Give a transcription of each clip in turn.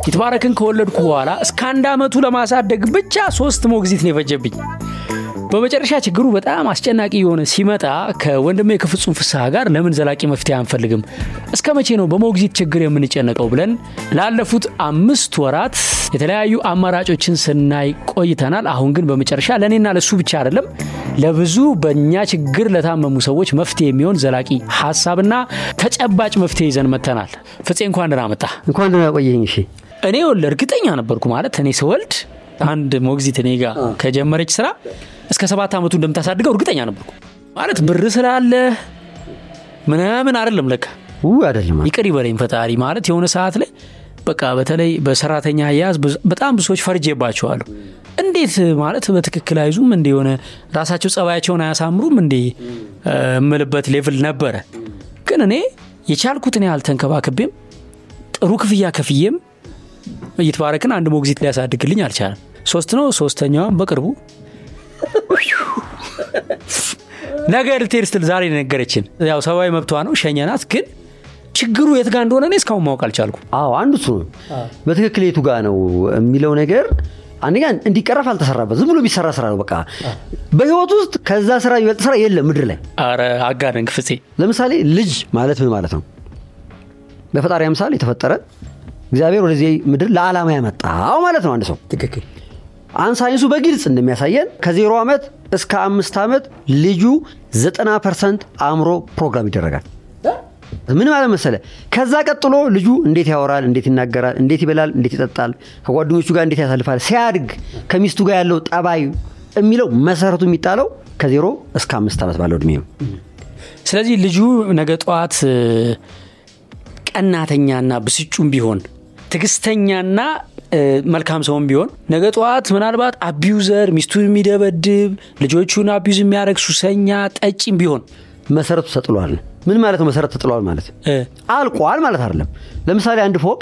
ይትባረክን ከወለድኩ በኋላ እስከ አንድ ዓመቱ ለማሳደግ ብቻ ሶስት ሞግዚት ነው የፈጀብኝ። በመጨረሻ ችግሩ በጣም አስጨናቂ የሆነ ሲመጣ ከወንድሜ ከፍጹም ፍስሐ ጋር ለምን ዘላቂ መፍትሄ አንፈልግም፣ እስከ መቼ ነው በሞግዚት ችግር የምንጨነቀው ብለን ላለፉት አምስት ወራት የተለያዩ አማራጮችን ስናይ ቆይተናል። አሁን ግን በመጨረሻ ለእኔና ለሱ ብቻ አይደለም ለብዙ በእኛ ችግር ለታመሙ ሰዎች መፍትሄ የሚሆን ዘላቂ ሀሳብና ተጨባጭ መፍትሄ ይዘን መጥተናል። ፍፄ እንኳን ደህና መጣ። እንኳን ደህና ቆየኝ። እሺ እኔ ወልድ እርግጠኛ ነበርኩ ማለት እኔ ስወልድ አንድ ሞግዚት እኔ ጋር ከጀመረች ስራ እስከ ሰባት ዓመቱ እንደምታሳድገው እርግጠኛ ነበርኩ። ማለት ብር ስላለ ምናምን አይደለም ለካ ው አይደለም ይቅር ይበለኝ ፈጣሪ። ማለት የሆነ ሰዓት ላይ በቃ በተለይ በሰራተኛ አያያዝ ብዙ- በጣም ብዙ ሰዎች ፈርጄባቸዋለሁ። እንዴት ማለት በትክክል አይዙም እንደ የሆነ ራሳቸው ጸባያቸውን አያሳምሩም እንዴ እምልበት ሌቭል ነበረ። ግን እኔ የቻልኩትን ያህል ተንከባክቤም ጥሩ ክፍያ ከፍዬም ይትባረክን አንድ ሞግዚት ሊያሳድግልኝ አልቻለም። ሶስት ነው ሶስተኛዋም በቅርቡ ነገ ልትሄድ ስትል ዛሬ ነው የነገረችን። ያው ሰብአዊ መብቷ ነው ሸኘናት። ግን ችግሩ የት ጋር እንደሆነ እኔ እስካሁን ማወቅ አልቻልኩም። አዎ አንዱ እሱ ነው። በትክክል የቱ ጋ ነው የሚለው ነገር አንደኛ እንዲቀረፍ አልተሰራበት ዝም ብሎ የሚሰራ ስራ ነው። በቃ በህይወት ውስጥ ከዛ ስራ የሚበልጥ ስራ የለም ምድር ላይ። አረ አጋደንክ ፍፄ። ለምሳሌ ልጅ ማለት ምን ማለት ነው? በፈጣሪ አምሳል የተፈጠረ እግዚአብሔር ወደዚህ ምድር ለዓላማ ያመጣው ማለት ነው። አንድ ሰው ትክክል። አሁን ሳይንሱ በግልጽ እንደሚያሳየን ከዜሮ ዓመት እስከ አምስት ዓመት ልጁ ዘጠና ፐርሰንት አእምሮ ፕሮግራም ይደረጋል። ምን ማለት መሰለ? ከዛ ቀጥሎ ልጁ እንዴት ያወራል፣ እንዴት ይናገራል፣ እንዴት ይበላል፣ እንዴት ይጠጣል፣ ከጓደኞቹ ጋር እንዴት ያሳልፋል፣ ሲያድግ ከሚስቱ ጋር ያለው ጠባይ የሚለው መሰረቱ የሚጣለው ከዜሮ እስከ አምስት ዓመት ባለው እድሜ ነው። ስለዚህ ልጁ ነገ ጠዋት እ፣ ቀናተኛና ብስጩም ቢሆን ትዕግስተኛና እ፣ መልካም ሰውም ቢሆን ነገ ጠዋት ምናልባት አቢዩዘር ሚስቱን የሚደበድብ ልጆቹን አቢዩዝ የሚያደርግ ሱሰኛ ጠጪም ቢሆን መሰረቱ ተጥሏል። ምን ማለት ነው? መሰረት ተጥሏል ማለት እ፣ አልቋል ማለት አይደለም። ለምሳሌ አንድ ፎቅ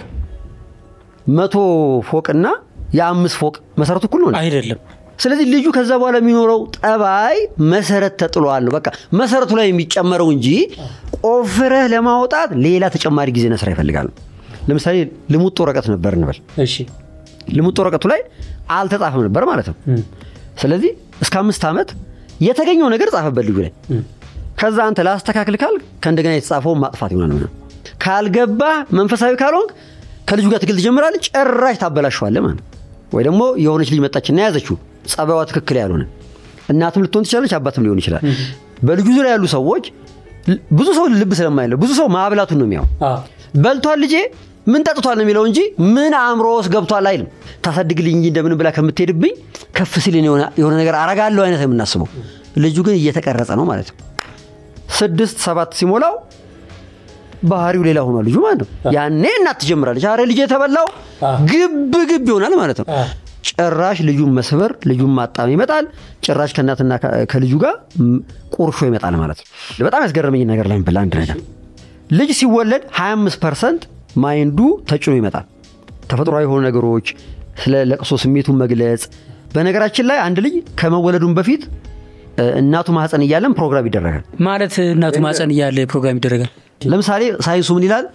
መቶ ፎቅና የአምስት ፎቅ መሰረቱ እኩል ነው። አይደለም ስለዚህ ልጁ ከዛ በኋላ የሚኖረው ጠባይ መሰረት ተጥሏል ነው። በቃ መሰረቱ ላይ የሚጨመረው እንጂ ቆፍረህ ለማውጣት ሌላ ተጨማሪ ጊዜና ስራ ይፈልጋል። ለምሳሌ ልሙጥ ወረቀት ነበር እንበል። እሺ ልሙጥ ወረቀቱ ላይ አልተጻፈም ነበር ማለት ነው። ስለዚህ እስከ አምስት ዓመት የተገኘው ነገር ጻፈበት ልጁ ላይ። ከዛ አንተ ላስተካክል ካል ከእንደገና የተጻፈውን ማጥፋት ይሆናል። ምናምን ካልገባ መንፈሳዊ ካልሆንክ ከልጁ ጋር ትግል ትጀምራለህ። ጭራሽ ታበላሸዋለህ ማለት ነው። ወይ ደግሞ የሆነች ልጅ መጣችና ያዘችው ጸባይዋ ትክክል ያልሆነ እናትም ልትሆን ትችላለች፣ አባትም ሊሆን ይችላል። በልጁ ዙሪያ ያሉ ሰዎች ል- ብዙ ሰው ልብ ስለማይለው ብዙ ሰው ማብላቱን ነው የሚያው በልቷል ልጄ ምን ጠጥቷል ነው የሚለው እንጂ ምን አእምሮ ውስጥ ገብቷል አይልም። ታሳድግልኝ እንጂ እንደምን ብላ ከምትሄድብኝ ከፍ ሲል እኔ የሆነ- የሆነ ነገር አረጋለሁ አይነት ነው የምናስበው። ልጁ ግን እየተቀረጸ ነው ማለት ነው። ስድስት ሰባት ሲሞላው ባህሪው ሌላ ሆኗል ልጁ ማለት ነው። ያኔ እናት ትጀምራለች። አረ ልጅ የተበላው ግብ ግብ ይሆናል ማለት ነው። ጭራሽ ልጁን መስበር ልጁን ማጣም ይመጣል። ጭራሽ ከእናትና ከ- ከልጁ ጋር ም- ቁርሾ ይመጣል ማለት ነው። በጣም ያስገረመኝ ነገር ላይ ብላ አንድ ነገር ልጅ ሲወለድ 25 ፐርሰንት ማይንዱ ተጭኖ ይመጣል። ተፈጥሯዊ የሆኑ ነገሮች፣ ስለ ለቅሶ ስሜቱን መግለጽ። በነገራችን ላይ አንድ ልጅ ከመወለዱም በፊት እ፣ እናቱ ማህፀን እያለን ፕሮግራም ይደረጋል። ማለት እናቱ ማፀን እያለ ፕሮግራም ይደረጋል። ለምሳሌ ሳይንሱ ምን ይላል?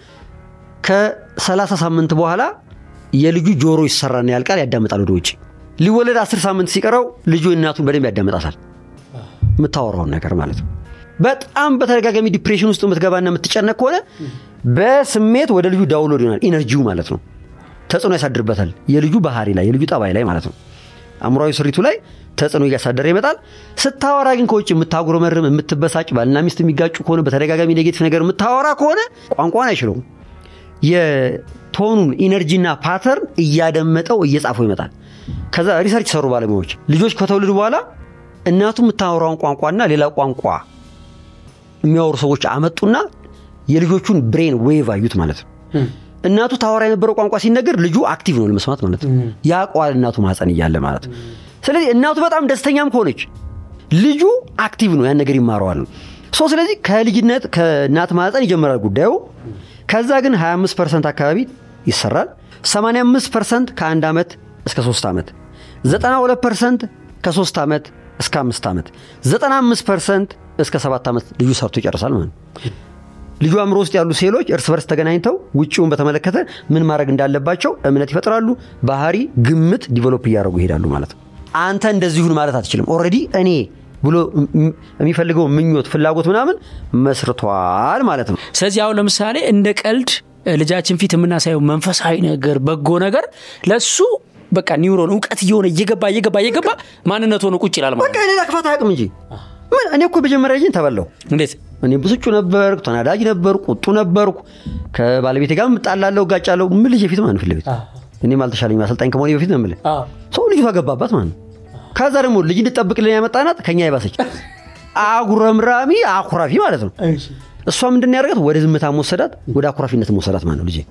ከ30 ሳምንት በኋላ የልጁ ጆሮ ይሰራና ያልቃል፣ ያዳምጣል ወደ ውጭ። ሊወለድ 10 ሳምንት ሲቀረው ልጁ እናቱን በደንብ ያዳምጣታል፣ የምታወራውን ነገር ማለት ነው። በጣም በተደጋጋሚ ዲፕሬሽን ውስጥ የምትገባና የምትጨነቅ ከሆነ በስሜት ወደ ልጁ ዳውንሎድ ይሆናል፣ ኢነርጂው ማለት ነው። ተጽዕኖ ያሳድርበታል፣ የልጁ ባህሪ ላይ የልጁ ጠባይ ላይ ማለት ነው። አእምሯዊ ስሪቱ ላይ ተጽዕኖ እያሳደረ ይመጣል። ስታወራ ግን ከውጭ የምታጉረመርም የምትበሳጭ፣ ባልና ሚስት የሚጋጩ ከሆነ በተደጋጋሚ ኔጌቲቭ ነገር የምታወራ ከሆነ ቋንቋን አይችለውም። የቶኑን ኢነርጂና ፓተርን እያደመጠው እየጻፈው ይመጣል። ከዛ ሪሰርች ሰሩ ባለሙያዎች ልጆች ከተወለዱ በኋላ እናቱ የምታወራውን ቋንቋና ሌላ ቋንቋ የሚያወሩ ሰዎች አመጡና የልጆቹን ብሬን ዌቭ አዩት ማለት ነው። እናቱ ታወራ የነበረው ቋንቋ ሲነገር ልጁ አክቲቭ ነው ለመስማት ማለት ነው። ያውቀዋል እናቱ ማህፀን እያለ ማለት ነው። ስለዚህ እናቱ በጣም ደስተኛም ከሆነች ልጁ አክቲቭ ነው፣ ያን ነገር ይማረዋል ነው። ሶ ስለዚህ ከልጅነት ከእናት ማህፀን ይጀምራል ጉዳዩ። ከዛ ግን 25 ፐርሰንት አካባቢ ይሰራል። 85 ፐርሰንት ከአንድ ዓመት እስከ 3 ዓመት፣ 92 ፐርሰንት ከ3 ዓመት እስከ 5 ዓመት፣ 95 ፐርሰንት እስከ 7 ዓመት ልጁ ሰርቶ ይጨርሳል ማለት ነው። ልጁ አእምሮ ውስጥ ያሉ ሴሎች እርስ በርስ ተገናኝተው ውጭውን በተመለከተ ምን ማድረግ እንዳለባቸው እምነት ይፈጥራሉ። ባህሪ፣ ግምት ዲቨሎፕ እያደረጉ ይሄዳሉ ማለት ነው። አንተ እንደዚሁን ማለት አትችልም። ኦልሬዲ እኔ ብሎ የሚፈልገው ምኞት፣ ፍላጎት ምናምን መስርቷል ማለት ነው። ስለዚህ አሁን ለምሳሌ እንደ ቀልድ ልጃችን ፊት የምናሳየው መንፈሳዊ ነገር፣ በጎ ነገር ለሱ በቃ ኒውሮን እውቀት እየሆነ እየገባ እየገባ እየገባ ማንነት ሆኖ ቁጭ ይላል ማለት በቃ ሌላ ክፋት አያውቅም እንጂ ምን እኔ እኮ መጀመሪያ ልጅን ተበላው። እንዴት እኔ ብስጩ ነበርኩ፣ ተናዳጅ ነበርኩ፣ ቁጡ ነበርኩ። ከባለቤቴ ጋር እጣላለሁ፣ እጋጫለሁ። ምን ልጅ ፊት ማለት ፊት ለፊት እኔም አልተሻለኝ አሰልጣኝ ከመሆኔ በፊት ነው የምልህ ሰው ልጅቷ ገባባት ማለት ነው። ከዛ ደግሞ ልጅ እንድጠብቅልን ያመጣናት ከኛ የባሰች አጉረምራሚ አኩራፊ ማለት ነው። እሷ ምንድን ያደርጋት ወደ ዝምታ መወሰዳት፣ ወደ አኩራፊነት መወሰዳት ማለት ነው ልጄ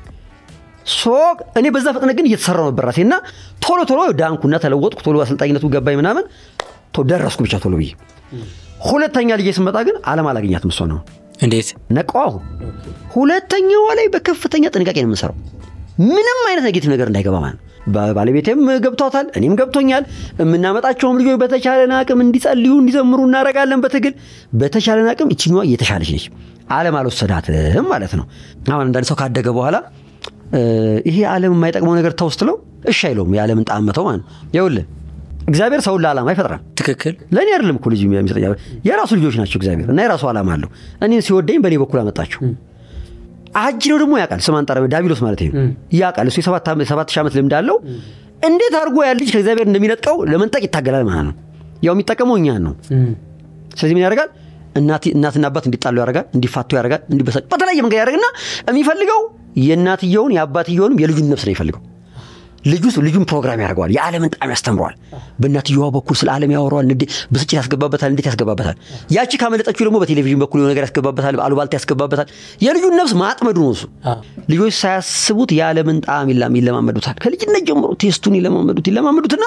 ሶ እኔ በዛ ፍጥነት ግን እየተሰራው ነበር ራሴ እና ቶሎ ቶሎ ዳንኩና ተለወጥኩ። ቶሎ አሰልጣኝነቱ ገባኝ ምናምን ደረስኩ ብቻ ቶሎ ብዬ። ሁለተኛ ልጄ ስመጣ ግን አለም አላገኛትም። እሷ ነው እንዴት ነቃው። አሁን ሁለተኛዋ ላይ በከፍተኛ ጥንቃቄ ነው የምንሰራው፣ ምንም አይነት ኔጌቲቭ ነገር እንዳይገባ ማለት ነው። ባለቤቴም ገብቷታል፣ እኔም ገብቶኛል። የምናመጣቸውም ልጆች በተቻለን አቅም እንዲጸልዩ እንዲዘምሩ እናደርጋለን። በትግል በተቻለን አቅም እችኛዋ እየተሻለች ነች። አለም አልወሰዳትም ማለት ነው። አሁን አንዳንድ ሰው ካደገ በኋላ ይሄ ዓለም የማይጠቅመው ነገር ተው ስትለው እሺ አይለውም። የዓለምን ጣዕም መተው ማለት ነው። ይኸውልህ እግዚአብሔር ሰውን ለዓላማ ይፈጥራል። ትክክል ለእኔ አይደለም እኮ ልጅ የሚሰጠኝ የራሱ ልጆች ናቸው እግዚአብሔር እና የራሱ ዓላማ አለው። እኔን ሲወደኝ በእኔ በኩል አመጣቸው። አጅ ነው ደግሞ ያውቃል። ስም አንጠራ ዳቢሎስ ማለት ነው ያውቃል። እሱ የሰባት ሺህ ዓመት ልምድ አለው። እንዴት አድርጎ ያ ልጅ ከእግዚአብሔር እንደሚነጥቀው ለመንጠቅ ይታገላል ማለት ነው። ያው የሚጠቀመው እኛን ነው። ስለዚህ ምን ያደርጋል? እናትና አባት እንዲጣሉ ያደርጋል፣ እንዲፋቱ ያደርጋል፣ እንዲበሳጭ በተለያየ መንገድ ያደርግና የሚፈልገው የእናትየውን የአባትየውንም የልጁን ነፍስ ነው የሚፈልገው። ልጁ ልጁን ፕሮግራም ያደርገዋል። የዓለምን ጣም ያስተምረዋል። በእናትየዋ በኩል ስለ ዓለም ያወራዋል። ብስጭት ያስገባበታል፣ እንዴት ያስገባበታል። ያቺ ካመለጠችው ደግሞ በቴሌቪዥን በኩል የሆነ ነገር ያስገባበታል፣ አሉባልታ ያስገባበታል። የልጁን ነፍስ ማጥመዱ ነው እሱ። ልጆች ሳያስቡት የዓለምን ጣም ይለማመዱታል። ከልጅነት ጀምሮ ቴስቱን ይለማመዱት ይለማመዱትና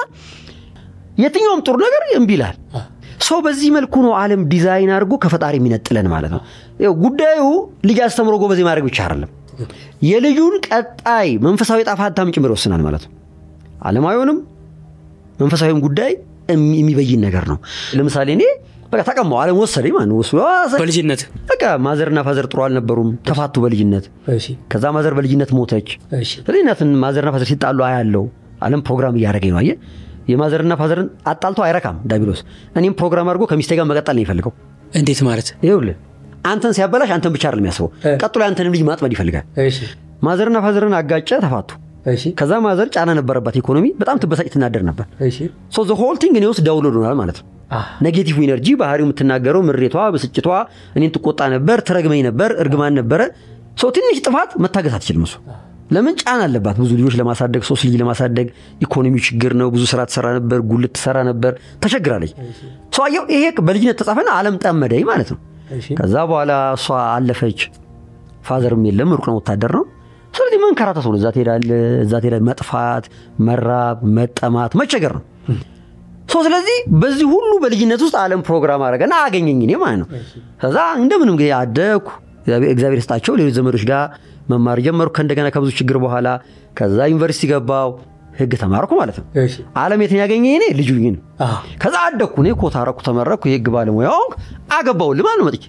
የትኛውም ጥሩ ነገር እምቢ ይላል። ሰው በዚህ መልኩ ነው ዓለም ዲዛይን አድርጎ ከፈጣሪ የሚነጥለን ማለት ነው። ጉዳዩ ልጅ አስተምሮ ጎበዝ ማድረግ ብቻ አይደለም የልጁን ቀጣይ መንፈሳዊ ዕጣ ፈንታም ጭምር ይወስናል ማለት ነው። ዓለማዊውንም መንፈሳዊም ጉዳይ የሚበይን ነገር ነው። ለምሳሌ እኔ በቃ ተቀማው ዓለም ወሰደኝ ማለት ነው። በልጅነት በቃ ማዘርና ፋዘር ጥሩ አልነበሩም፣ ተፋቱ በልጅነት። ከዛ ማዘር በልጅነት ሞተች። ስለዚህ እናትን ማዘርና ፋዘር ሲጣሉ አያለው። ዓለም ፕሮግራም እያደረገኝ ነው። አየህ የማዘርና ፋዘርን አጣልቶ አይረካም ዳቢሎስ። እኔም ፕሮግራም አድርጎ ከሚስቴ ጋር መቀጠል ነው የሚፈልገው። እንዴት ማለት ይኸውልህ አንተን ሲያበላሽ አንተን ብቻ አይደለም የሚያስበው፣ ቀጥሎ ያንተንም ልጅ ማጥመድ ይፈልጋል። ማዘርና ፋዘርን አጋጨ፣ ተፋቱ። ከዛ ማዘር ጫና ነበረባት ኢኮኖሚ፣ በጣም ትበሳጭ ትናደር ነበር። ሶ ዘ ሆል ቲንግ እኔ ውስጥ ዳውንሎድ ሆናል ማለት ነው። ኔጌቲቭ ኢነርጂ ባህሪው የምትናገረው ምሬቷ፣ ብስጭቷ እኔን ትቆጣ ነበር፣ ትረግመኝ ነበር፣ እርግማን ነበረ። ሰው ትንሽ ጥፋት መታገስ አትችልም እሱ ለምን ጫና አለባት። ብዙ ልጆች ለማሳደግ ሶስት ልጅ ለማሳደግ ኢኮኖሚው ችግር ነው። ብዙ ስራ ትሰራ ነበር፣ ጉልት ትሰራ ነበር፣ ተቸግራለች። ሰው አየው፣ ይሄ በልጅነት ተጻፈና ዓለም ጠመደኝ ማለት ነው። ከዛ በኋላ እሷ አለፈች። ፋዘርም የለም ሩቅ ነው፣ ወታደር ነው። ስለዚህ መንከራተት ነው። እዛ ትሄዳለህ፣ እዛ ትሄዳለህ። መጥፋት፣ መራብ፣ መጠማት፣ መቸገር ነው። ሶ ስለዚህ በዚህ ሁሉ በልጅነት ውስጥ ዓለም ፕሮግራም አደረገና አገኘኝ እኔ ማለት ነው። ከዛ እንደምንም ጊዜ አደግኩ። እግዚአብሔር ይስጣቸው ሌሎች ዘመዶች ጋር መማር ጀመርኩ። ከእንደገና ከብዙ ችግር በኋላ ከዛ ዩኒቨርሲቲ ገባው ህግ ተማርኩ ማለት ነው። ዓለም የትን ያገኘ እኔ ልጁ ነው። ከዛ አደግኩ እኔ ኮታ አረኩ፣ ተመረኩ፣ የህግ ባለሙያ ሆንኩ፣ አገባሁልህ ማለት ነው። መጥቼ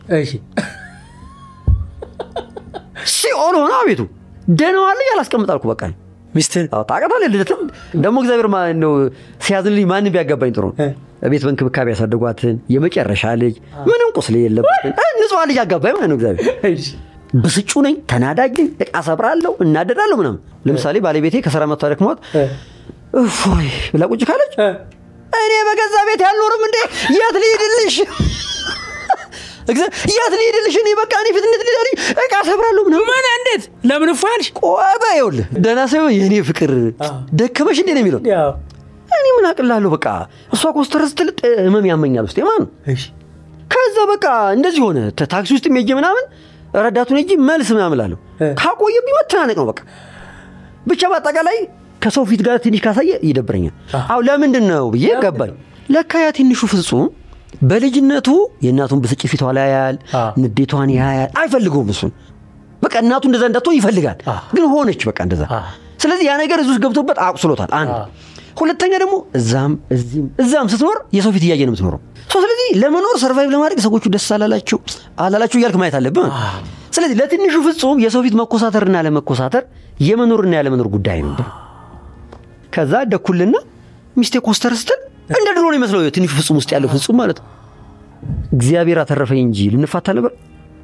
ሲኦል ሆነ አቤቱ ደህናዋን ልጅ አላስቀምጣልኩ በቃ ሚስትህን ታውቃታለህ። ልደትም ደግሞ እግዚአብሔር ነው ሲያዝንልኝ ማንም ቢያገባኝ ጥሩ ነው። ቤት በእንክብካቤ ያሳደጓትን የመጨረሻ ልጅ ምንም ቁስል የለበትን ንጹሐን ልጅ አጋባኝ ማለት ነው እግዚአብሔር ብስጩ ነኝ፣ ተናዳጅ ነኝ፣ እቃ ሰብራለሁ፣ እናደዳለሁ ምናምን። ለምሳሌ ባለቤቴ ከስራ መጥታ ደክሟት እፎይ ብላ ቁጭ ካለች እኔ በገዛ ቤት ያልኖርም እንዴ የት ልሂድልሽ? የት ልሂድልሽ? እኔ በቃ እኔ ፊት እንዴት ልሂድ እቃ ሰብራለሁ ምናምን። ምን እንዴት ለምን እፎ ያልሽ? ቆበ ይኸውልህ ደህና ሰው የእኔ ፍቅር ደከመሽ እንዴ ነው የሚለው። እኔ ምን አቅላለሁ በቃ እሷ ኮስተር ስትል ህመም ያመኛል ውስጤ ማለት ነው። ከዛ በቃ እንደዚህ ሆነ። ታክሲ ውስጥ ሄጄ ምናምን ረዳቱን እጂ መልስ ምናምን እላለሁ። ካቆየብኝ መተናነቅ ነው በቃ ብቻ በአጠቃላይ ከሰው ፊት ጋር ትንሽ ካሳየ ይደብረኛል። አሁ ለምንድን ነው ብዬ ገባኝ። ለካ ያ ትንሹ ፍጹም በልጅነቱ የእናቱን ብስጭት ፊቷ ላይ ያያል፣ ንዴቷን ያያል። አይፈልገውም እሱን በቃ እናቱ እንደዛ እንዳትሆን ይፈልጋል፣ ግን ሆነች በቃ እንደዛ። ስለዚህ ያ ነገር እዚህ ውስጥ ገብቶበት አቁስሎታል። አንድ ሁለተኛ ደግሞ እዛም እዚህም እዛም ስትኖር የሰው ፊት እያየ ነው የምትኖረው። ሶ ስለዚህ ለመኖር ሰርቫይቭ ለማድረግ ሰዎቹ ደስ አላላቸው አላላቸው እያልክ ማየት አለብህ። ስለዚህ ለትንሹ ፍጹም የሰው ፊት መኮሳተርና ለመኮሳተር የመኖርና ያለመኖር ጉዳይ ነው። ከዛ ደኩልና ሚስቴ ኮስተር ስትል እንደ ድሮ ነው ይመስለው ትንሹ ፍጹም ውስጥ ያለው ፍጹም ማለት ነው። እግዚአብሔር አተረፈኝ እንጂ ልንፋታ ነበር።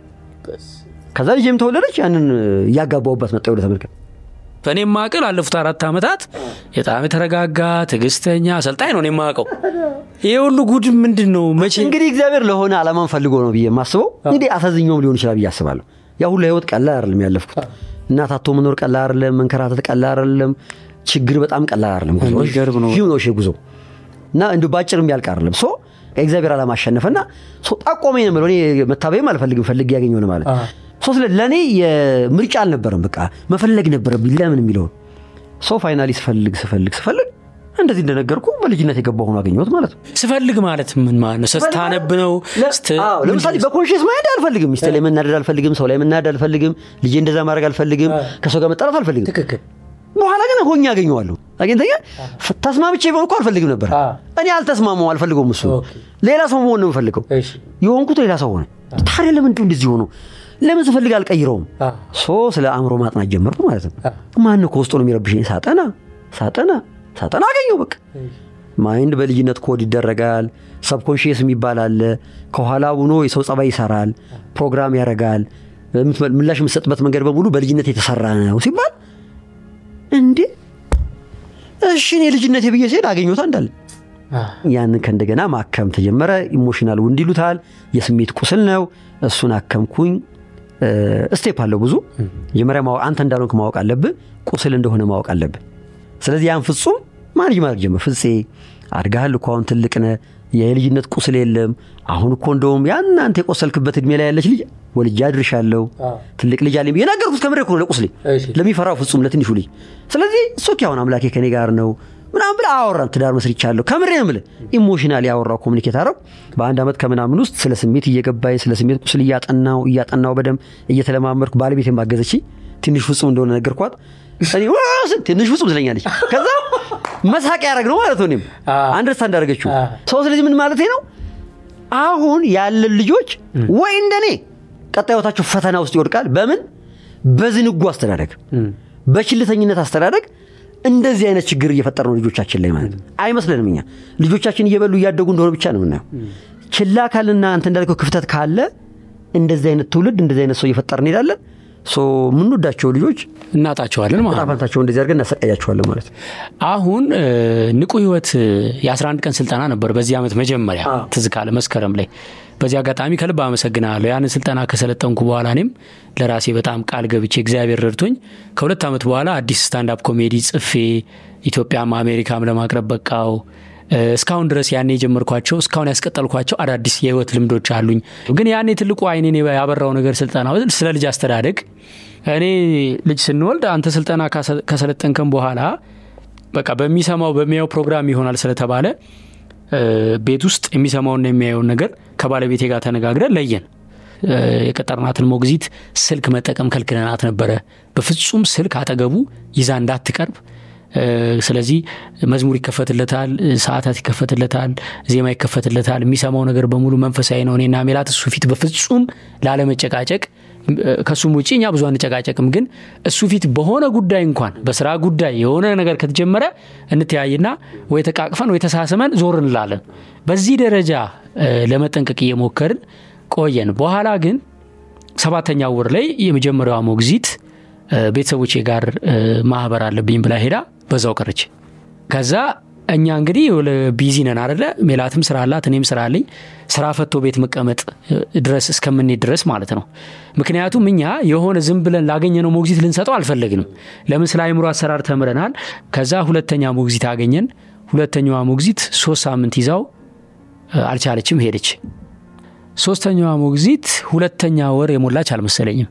ከዛ ልጄም ተወለደች። ያንን እያጋባውባት መጣ። ወደ ተመልከት በእኔ ማቅል አለፉት አራት ዓመታት በጣም የተረጋጋ ትዕግስተኛ አሰልጣኝ ነው እኔ የማውቀው። ይሄ ሁሉ ጉድ ምንድን ነው? መቼ እንግዲህ እግዚአብሔር ለሆነ ዓላማን ፈልጎ ነው ብዬ የማስበው እንግዲህ አሳዝኛውም ሊሆን ይችላል ብዬ አስባለሁ። ያ ሁሉ ህይወት ቀላል አይደለም ያለፍኩት። እናት አቶ መኖር ቀላል አይደለም፣ መንከራተት ቀላል አይደለም፣ ችግር በጣም ቀላል አይደለም። ጉዞ የሚገርም ነው። ሂው ነው እሺ ጉዞ እና እንዲሁ ባጭር የሚያልቅ አይደለም። ሶ ከእግዚአብሔር ዓላማ አሸነፈና ሶ ጠቆመኝ ነው የምለው። እኔ መታበይም አልፈልግም ፈልግ ያገኘው ነው ማለት ሶ ስለ ለእኔ የምርጫ አልነበረም። በቃ መፈለግ ነበረብኝ ለምን የሚለውን ሶ ፋይናሊ ስፈልግ ስፈልግ ስፈልግ እንደዚህ እንደነገርኩ በልጅነት የገባሁ ሆኖ አገኘሁት ማለት ነው። ስፈልግ ማለት ምን ማለት ነው? ስታነብ ነው? ስት- አዎ፣ ለምሳሌ በኮንሽስ ማይንድ አልፈልግም። ሚስቴ ላይ መናደድ አልፈልግም። ሰው ላይ መናደድ አልፈልግም። ልጄ እንደዛ ማድረግ አልፈልግም። ከሰው ጋር መጣላት አልፈልግም። ትክክል በኋላ ግን ሆኜ አገኘዋለሁ። አግኝተኛ ተስማምቼ ቢሆን እኮ አልፈልግም ነበር። አ። እኔ አልተስማማው አልፈልገውም። እሱ ኦኬ። ሌላ ሰው መሆን ነው የምፈልገው። እሺ። የሆንኩት ሌላ ሰው ሆነ። ታዲያ ለምንድን እንደዚህ ሆኖ ለምን ስፈልግ አልቀይረውም? አ። ሶ ስለ አእምሮ ማጥናት ጀመርኩ ማለት ነው። አ። ማን ነው ከውስጡ ነው የሚረብሸኝ? ሳጠና ሳጠና ሳጠና አገኘው በቃ ማይንድ በልጅነት ኮድ ይደረጋል። ሰብኮንሽየስ የሚባል አለ። ከኋላ ሆኖ የሰው ጸባይ ይሰራል፣ ፕሮግራም ያደርጋል። የምትመ- ምላሽ የምትሰጥበት መንገድ በሙሉ በልጅነት የተሰራ ነው ሲባል እንዴ እሺ እኔ ልጅነት ብዬ ሲሄድ አገኘሁት እንዳለ ያንን ከእንደገና ማከም ተጀመረ። ኢሞሽናል ውንድ ይሉታል። የስሜት ቁስል ነው። እሱን አከምኩኝ። ስቴፕ አለው ብዙ። መጀመሪያ ማወቅ- አንተ እንዳልሆንክ ማወቅ አለብህ። ቁስል እንደሆነ ማወቅ አለብህ። ስለዚህ ያን ፍጹም ማንጅ ማድረግ ጀመር። ፍፄ አድጋሃል እኮ አሁን ትልቅ ነህ። የልጅነት ቁስል የለም። አሁን እኮ እንደውም ያን አንተ የቆሰልክበት እድሜ ላይ ያለች ልጅ ወልጄ አድርሻለሁ። ትልቅ ልጅ አለኝ ብዬ ነገርኩት። ከምሬ እኮ ነው ለቁስሌ እሺ። ለሚፈራው ፍጹም ለትንሹ ልጅ። ስለዚህ እሶኪ አሁን አምላኬ ከኔ ጋር ነው ምናምን ብለህ አወራን። ትዳር መስርቻለሁ ከምሬ ነው የምልህ። ኢሞሽናል ያወራው ኮሚኒኬት አረው በአንድ ዓመት ከምናምን ውስጥ ስለ ስሜት እየገባኝ ስለ ስሜት ቁስል እያጠናው እያጠናው በደንብ እየተለማመድኩ ባለቤት የማገዘች ትንሽ ፍጹም እንደሆነ ነገርኳት። እኔ ዋ ስል ትንሽ ፍጹም ትለኛለች። ከዛ መሳቅ ያደረግ ነው ማለት ነው። እኔም አንደርስታንድ አደረገችው አ። ሰው። ስለዚህ ምን ማለት ነው አሁን ያለን ልጆች ወይ እንደኔ ቀጣይ ሕይወታቸው ፈተና ውስጥ ይወድቃል። በምን በዝንጉ አስተዳደግ፣ በችልተኝነት አስተዳደግ እንደዚህ አይነት ችግር እየፈጠር ነው ልጆቻችን ላይ ማለት ነው። አይመስለንም። እኛ ልጆቻችን እየበሉ እያደጉ እንደሆነ ብቻ ነው የምናየው። ችላ ካልና አንተ እንዳልከው ክፍተት ካለ እንደዚህ አይነት ትውልድ እንደዚህ አይነት ሰው እየፈጠር እንሄዳለን። ሶ የምንወዳቸው ልጆች እናጣቸዋለን ማለት ነው። ጣፋንታቸው እንደዚህ አድርገን እናሰቃያቸዋለን ማለት ነው። አሁን እ፣ ንቁ ህይወት እ፣ የ11 ቀን ስልጠና ነበር በዚህ ዓመት መጀመሪያ አዎ። ትዝ ካለ መስከረም ላይ። በዚህ አጋጣሚ ከልብ አመሰግናለሁ። ያንን ስልጠና ከሰለጠንኩ በኋላ እኔም ለራሴ በጣም ቃል ገብቼ እግዚአብሔር ረድቶኝ ከሁለት ዓመት በኋላ አዲስ ስታንዳፕ ኮሜዲ ጽፌ ኢትዮጵያም አሜሪካም ለማቅረብ በቃው። እ፣ እስካሁን ድረስ ያኔ የጀመርኳቸው እስካሁን ያስቀጠልኳቸው አዳዲስ የህይወት ልምዶች አሉኝ። ግን ያኔ ትልቁ አይኔን ያበራው ነገር ስልጠና ስለ ልጅ አስተዳደግ እኔ ልጅ ስንወልድ አንተ ስልጠና ካሰ- ከሰለጠንከን በኋላ በቃ በሚሰማው በሚያየው ፕሮግራም ይሆናል ስለተባለ እ፣ ቤት ውስጥ የሚሰማውና የሚያየውን ነገር ከባለቤቴ ጋር ተነጋግረን ለየን። እ፣ የቀጠርናትን ሞግዚት ስልክ መጠቀም ከልክለናት ነበረ። በፍጹም ስልክ አጠገቡ ይዛ እንዳትቀርብ። እ፣ ስለዚህ መዝሙር ይከፈትለታል፣ እ፣ ሰዓታት ይከፈትለታል፣ ዜማ ይከፈትለታል። የሚሰማው ነገር በሙሉ መንፈሳዊ ነው። እኔና ሜላት እሱ ፊት በፍጹም ላለመጨቃጨቅ እ፣ ከሱም ውጭ እኛ ብዙ አንጨቃጨቅም። ግን እሱ ፊት በሆነ ጉዳይ እንኳን በስራ ጉዳይ የሆነ ነገር ከተጀመረ እንተያይና ወይ ተቃቅፈን ወይ ተሳስመን ዞር እንላለን። በዚህ ደረጃ እ፣ ለመጠንቀቅ እየሞከርን ቆየን። በኋላ ግን ሰባተኛ ወር ላይ የመጀመሪያዋ ሞግዚት እ፣ ቤተሰቦቼ ጋር እ፣ ማህበር አለብኝ ብላ ሄዳ በዛው ቀረች። ከዛ እኛ እንግዲህ ቢዚ ነን አደለ? ሜላትም ስራ አላት፣ እኔም ስራ አለኝ። ስራ ፈቶ ቤት መቀመጥ እ፣ ድረስ እስከምንሄድ ድረስ ማለት ነው። ምክንያቱም እኛ የሆነ ዝም ብለን ላገኘነው ሞግዚት ልንሰጠው አልፈለግንም። ለምን ስለ አይምሮ አሰራር ተምረናል። ከዛ ሁለተኛ ሞግዚት አገኘን። ሁለተኛዋ ሞግዚት ሶስት ሳምንት ይዛው እ፣ አልቻለችም፣ ሄደች። ሶስተኛዋ ሞግዚት ሁለተኛ ወር የሞላች አልመሰለኝም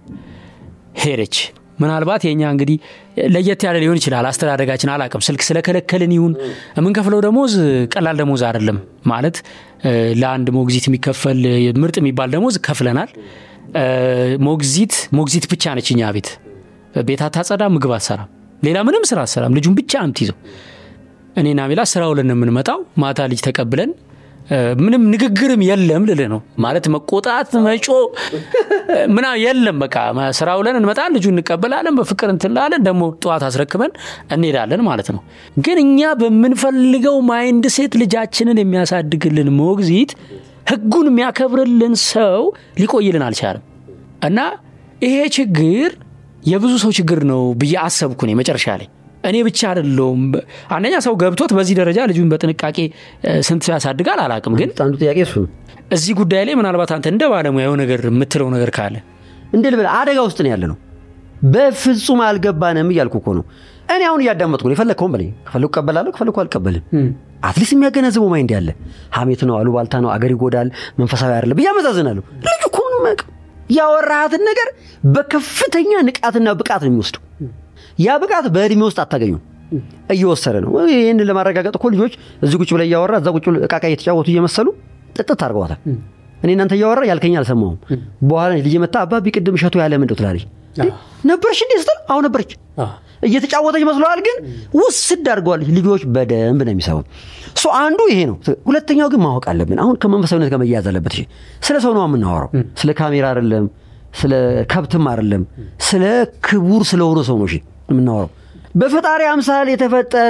ሄደች። ምናልባት የኛ እንግዲህ ለየት ያለ ሊሆን ይችላል አስተዳደጋችን፣ አላቅም። ስልክ ስለከለከልን ይሁን የምንከፍለው ደሞዝ ቀላል ደሞዝ አይደለም። ማለት እ፣ ለአንድ ሞግዚት የሚከፈል ምርጥ የሚባል ደሞዝ ከፍለናል። እ፣ ሞግዚት ሞግዚት ብቻ ነች እኛ ቤት ቤት አታጸዳ፣ ምግብ አትሰራም፣ ሌላ ምንም ስራ አትሰራም። ልጁን ብቻ ነው የምትይዘው። እኔና ሚላ ስራ ውለን የምንመጣው ማታ ልጅ ተቀብለን ምንም ንግግርም የለም ልልህ ነው። ማለት መቆጣት፣ መጮ ምና የለም። በቃ ስራ ውለን እንመጣን፣ ልጁ እንቀበላለን፣ በፍቅር እንትላለን፣ ደግሞ ጠዋት አስረክበን እንሄዳለን ማለት ነው። ግን እኛ በምንፈልገው ማይንድ ሴት ልጃችንን የሚያሳድግልን ሞግዚት፣ ህጉን የሚያከብርልን ሰው ሊቆይልን አልቻለም እና ይሄ ችግር የብዙ ሰው ችግር ነው ብዬ አሰብኩ እኔ መጨረሻ ላይ እኔ ብቻ አይደለሁም። አንደኛ ሰው ገብቶት በዚህ ደረጃ ልጁን በጥንቃቄ ስንት ሰው ያሳድጋል አላውቅም። ግን አንዱ ጥያቄ እሱ ነው። እዚህ ጉዳይ ላይ ምናልባት አንተ እንደ ባለሙያው ነገር የምትለው ነገር ካለ እንደ ልበል አደጋ ውስጥ ነው ያለ ነው። በፍጹም አልገባንም እያልኩ እኮ ነው። እኔ አሁን እያዳመጥኩ ነው። የፈለግከውን በለኝ። ከፈለኩ እቀበላለሁ፣ ከፈለኩ አልቀበልም። አትሊስት የሚያገናዝበው ማይንድ ያለ ሀሜት ነው፣ አሉባልታ ነው፣ አገር ይጎዳል፣ መንፈሳዊ አይደለም ብዬ አመዛዝናለሁ። ልጁ እኮ ምንም አያውቅም። ያወራሃትን ነገር በከፍተኛ ንቃትና ብቃት ነው የሚወስደው። ያ ብቃት በእድሜ ውስጥ አታገኙም። እየወሰደ ነው። ይህን ለማረጋገጥ እኮ ልጆች እዚህ ቁጭ ብላ እያወራ እዛ ቁጭ እቃቃ እየተጫወቱ እየመሰሉ ጥጥት አድርገዋታል። እኔ እናንተ እያወራ ያልከኝ አልሰማሁም። በኋላ ልጅ መታ አባቢ ቅድም እሸቱ ያለ ምንድው ትላለች ነበረች እንዴ ስትል አሁ ነበረች እየተጫወተች መስለዋል፣ ግን ውስድ አድርገዋለች። ልጆች በደንብ ነው የሚሰቡ። አንዱ ይሄ ነው። ሁለተኛው ግን ማወቅ አለብን። አሁን ከመንፈሳዊነት ጋር መያያዝ አለበት። ስለ ሰው ነው የምናወራው። ስለ ካሜራ አይደለም፣ ስለ ከብትም አይደለም፣ ስለ ክቡር ስለሆነ ሰው ነው የምናወራው። በፈጣሪ አምሳል የተፈጠረ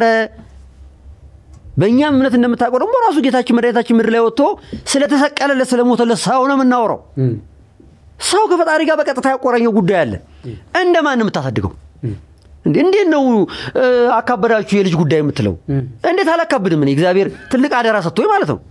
በእኛም እምነት እንደምታውቀው ደግሞ ራሱ ጌታችን መድኃኒታችን ምድር ላይ ወጥቶ ስለተሰቀለለት ስለሞተለት ሰው ነው የምናወራው። ሰው ከፈጣሪ ጋር በቀጥታ ያቆራኘው ጉዳይ አለ። እንደማን የምታሳድገው? እንዴት ነው አካበዳችሁ የልጅ ጉዳይ የምትለው? እንዴት አላካብድም? እኔ እግዚአብሔር ትልቅ አደራ ሰጥቶኝ ማለት ነው።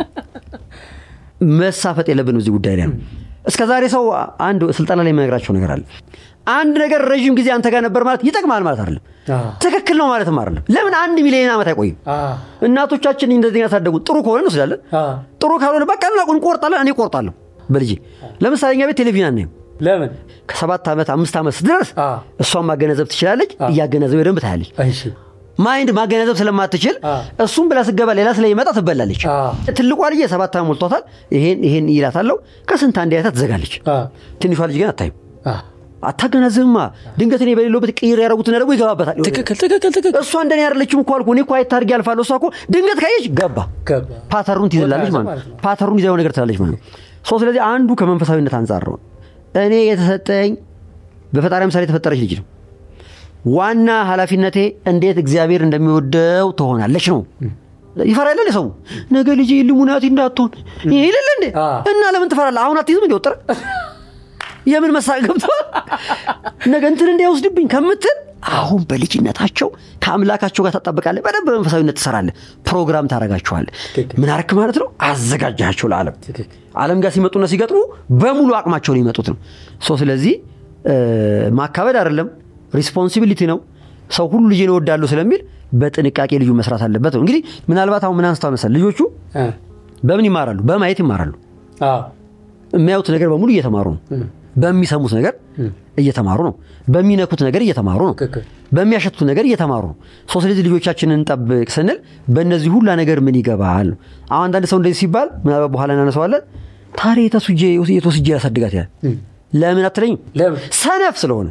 መሳፈጥ የለብንም እዚህ ጉዳይ ላይ ነው። እስከ ዛሬ ሰው አንድ ስልጠና ላይ የሚነግራቸው ነገር አለ። አንድ ነገር ረዥም ጊዜ አንተ ጋር ነበር ማለት ይጠቅማል ማለት አይደለም። ትክክል ነው ማለትም አይደለም። ለምን አንድ ሚሊዮን ዓመት አይቆይም? እናቶቻችን እንደዚህ ያሳደጉ ጥሩ ከሆነ እንወስዳለን፣ ጥሩ ካልሆነ በቃ እንቆርጣለን። እኔ እቆርጣለሁ በልጄ። ለምሳሌ እኛ ቤት ቴሌቪዥን አናይም። ለምን ከሰባት ዓመት አምስት ዓመት ስትደርስ እሷን ማገናዘብ ትችላለች። እያገናዘብ በደንብ ታያለች። ማይንድ ማገናዘብ ስለማትችል እሱም ብላ ስገባ ሌላ ስለሚመጣ ትበላለች። ትልቋ ልጅ የሰባት ዓመት ሞልቷታል። ይሄን ይሄን ይላታለው ከስንት አንድ አይታ ትዘጋለች። ትንሿ ልጅ ግን አታይም። አታገናዝብማ። ድንገት እኔ በሌለበት ቅይር ያደረጉትን ደግሞ ይገባበታል። ትክክል ትክክል ትክክል። እሷ እንደኔ ያደለችም እኮ አልኩ። እኔ እኮ አይታ አድርጌ አልፋለሁ። እሷ እኮ ድንገት ካየች ገባ ፓተሩን ትይዝላለች ማለት ነው። ፓተሩን ይዛው ነገር ትላለች ማለት ነው። ሰው ስለዚህ አንዱ ከመንፈሳዊነት አንጻር ነው። እኔ የተሰጠኝ በፈጣሪ ምሳሌ የተፈጠረች ልጅ ነው። ዋና ኃላፊነቴ እንዴት እግዚአብሔር እንደሚወደው ትሆናለች ነው። ይፈራል ሰው ነገ ልጅ ልሙናቲ እንዳትሆን ይልል እንዴ እና ለምን ትፈራለህ? አሁን አትይዝም እንዲ ወጥረ የምን መሳቅ ገብተዋል። ነገ እንትን እንዳይወስድብኝ ከምትል አሁን በልጅነታቸው ከአምላካቸው ጋር ታጣበቃለህ። በደንብ በመንፈሳዊነት ትሰራለህ። ፕሮግራም ታደርጋቸዋለህ። ምን አረክ ማለት ነው? አዘጋጃቸው ለዓለም ዓለም ጋር ሲመጡና ሲገጥሙ በሙሉ አቅማቸው ነው የሚመጡት ነው። ስለዚህ ማካበድ አይደለም ሪስፖንሲቢሊቲ ነው። ሰው ሁሉ ልጅን እወዳለሁ ስለሚል በጥንቃቄ ልጁ መስራት አለበት ነው። እንግዲህ ምናልባት አሁን ምን አንስተዋል መሰለህ ልጆቹ በምን ይማራሉ? በማየት ይማራሉ። የሚያዩት ነገር በሙሉ እየተማሩ ነው። በሚሰሙት ነገር እየተማሩ ነው። በሚነኩት ነገር እየተማሩ ነው። በሚያሸቱት ነገር እየተማሩ ነው። ሰው ስለዚህ ልጆቻችንን እንጠብቅ ስንል በእነዚህ ሁላ ነገር ምን ይገባል ነው። አሁን አንዳንድ ሰው እንደዚህ ሲባል ምናልባት በኋላ እናነሳዋለን። ታዲያ የተሱጄ የተወስጄ ያሳድጋት ያል ለምን አትለኝም? ሰነፍ ስለሆነ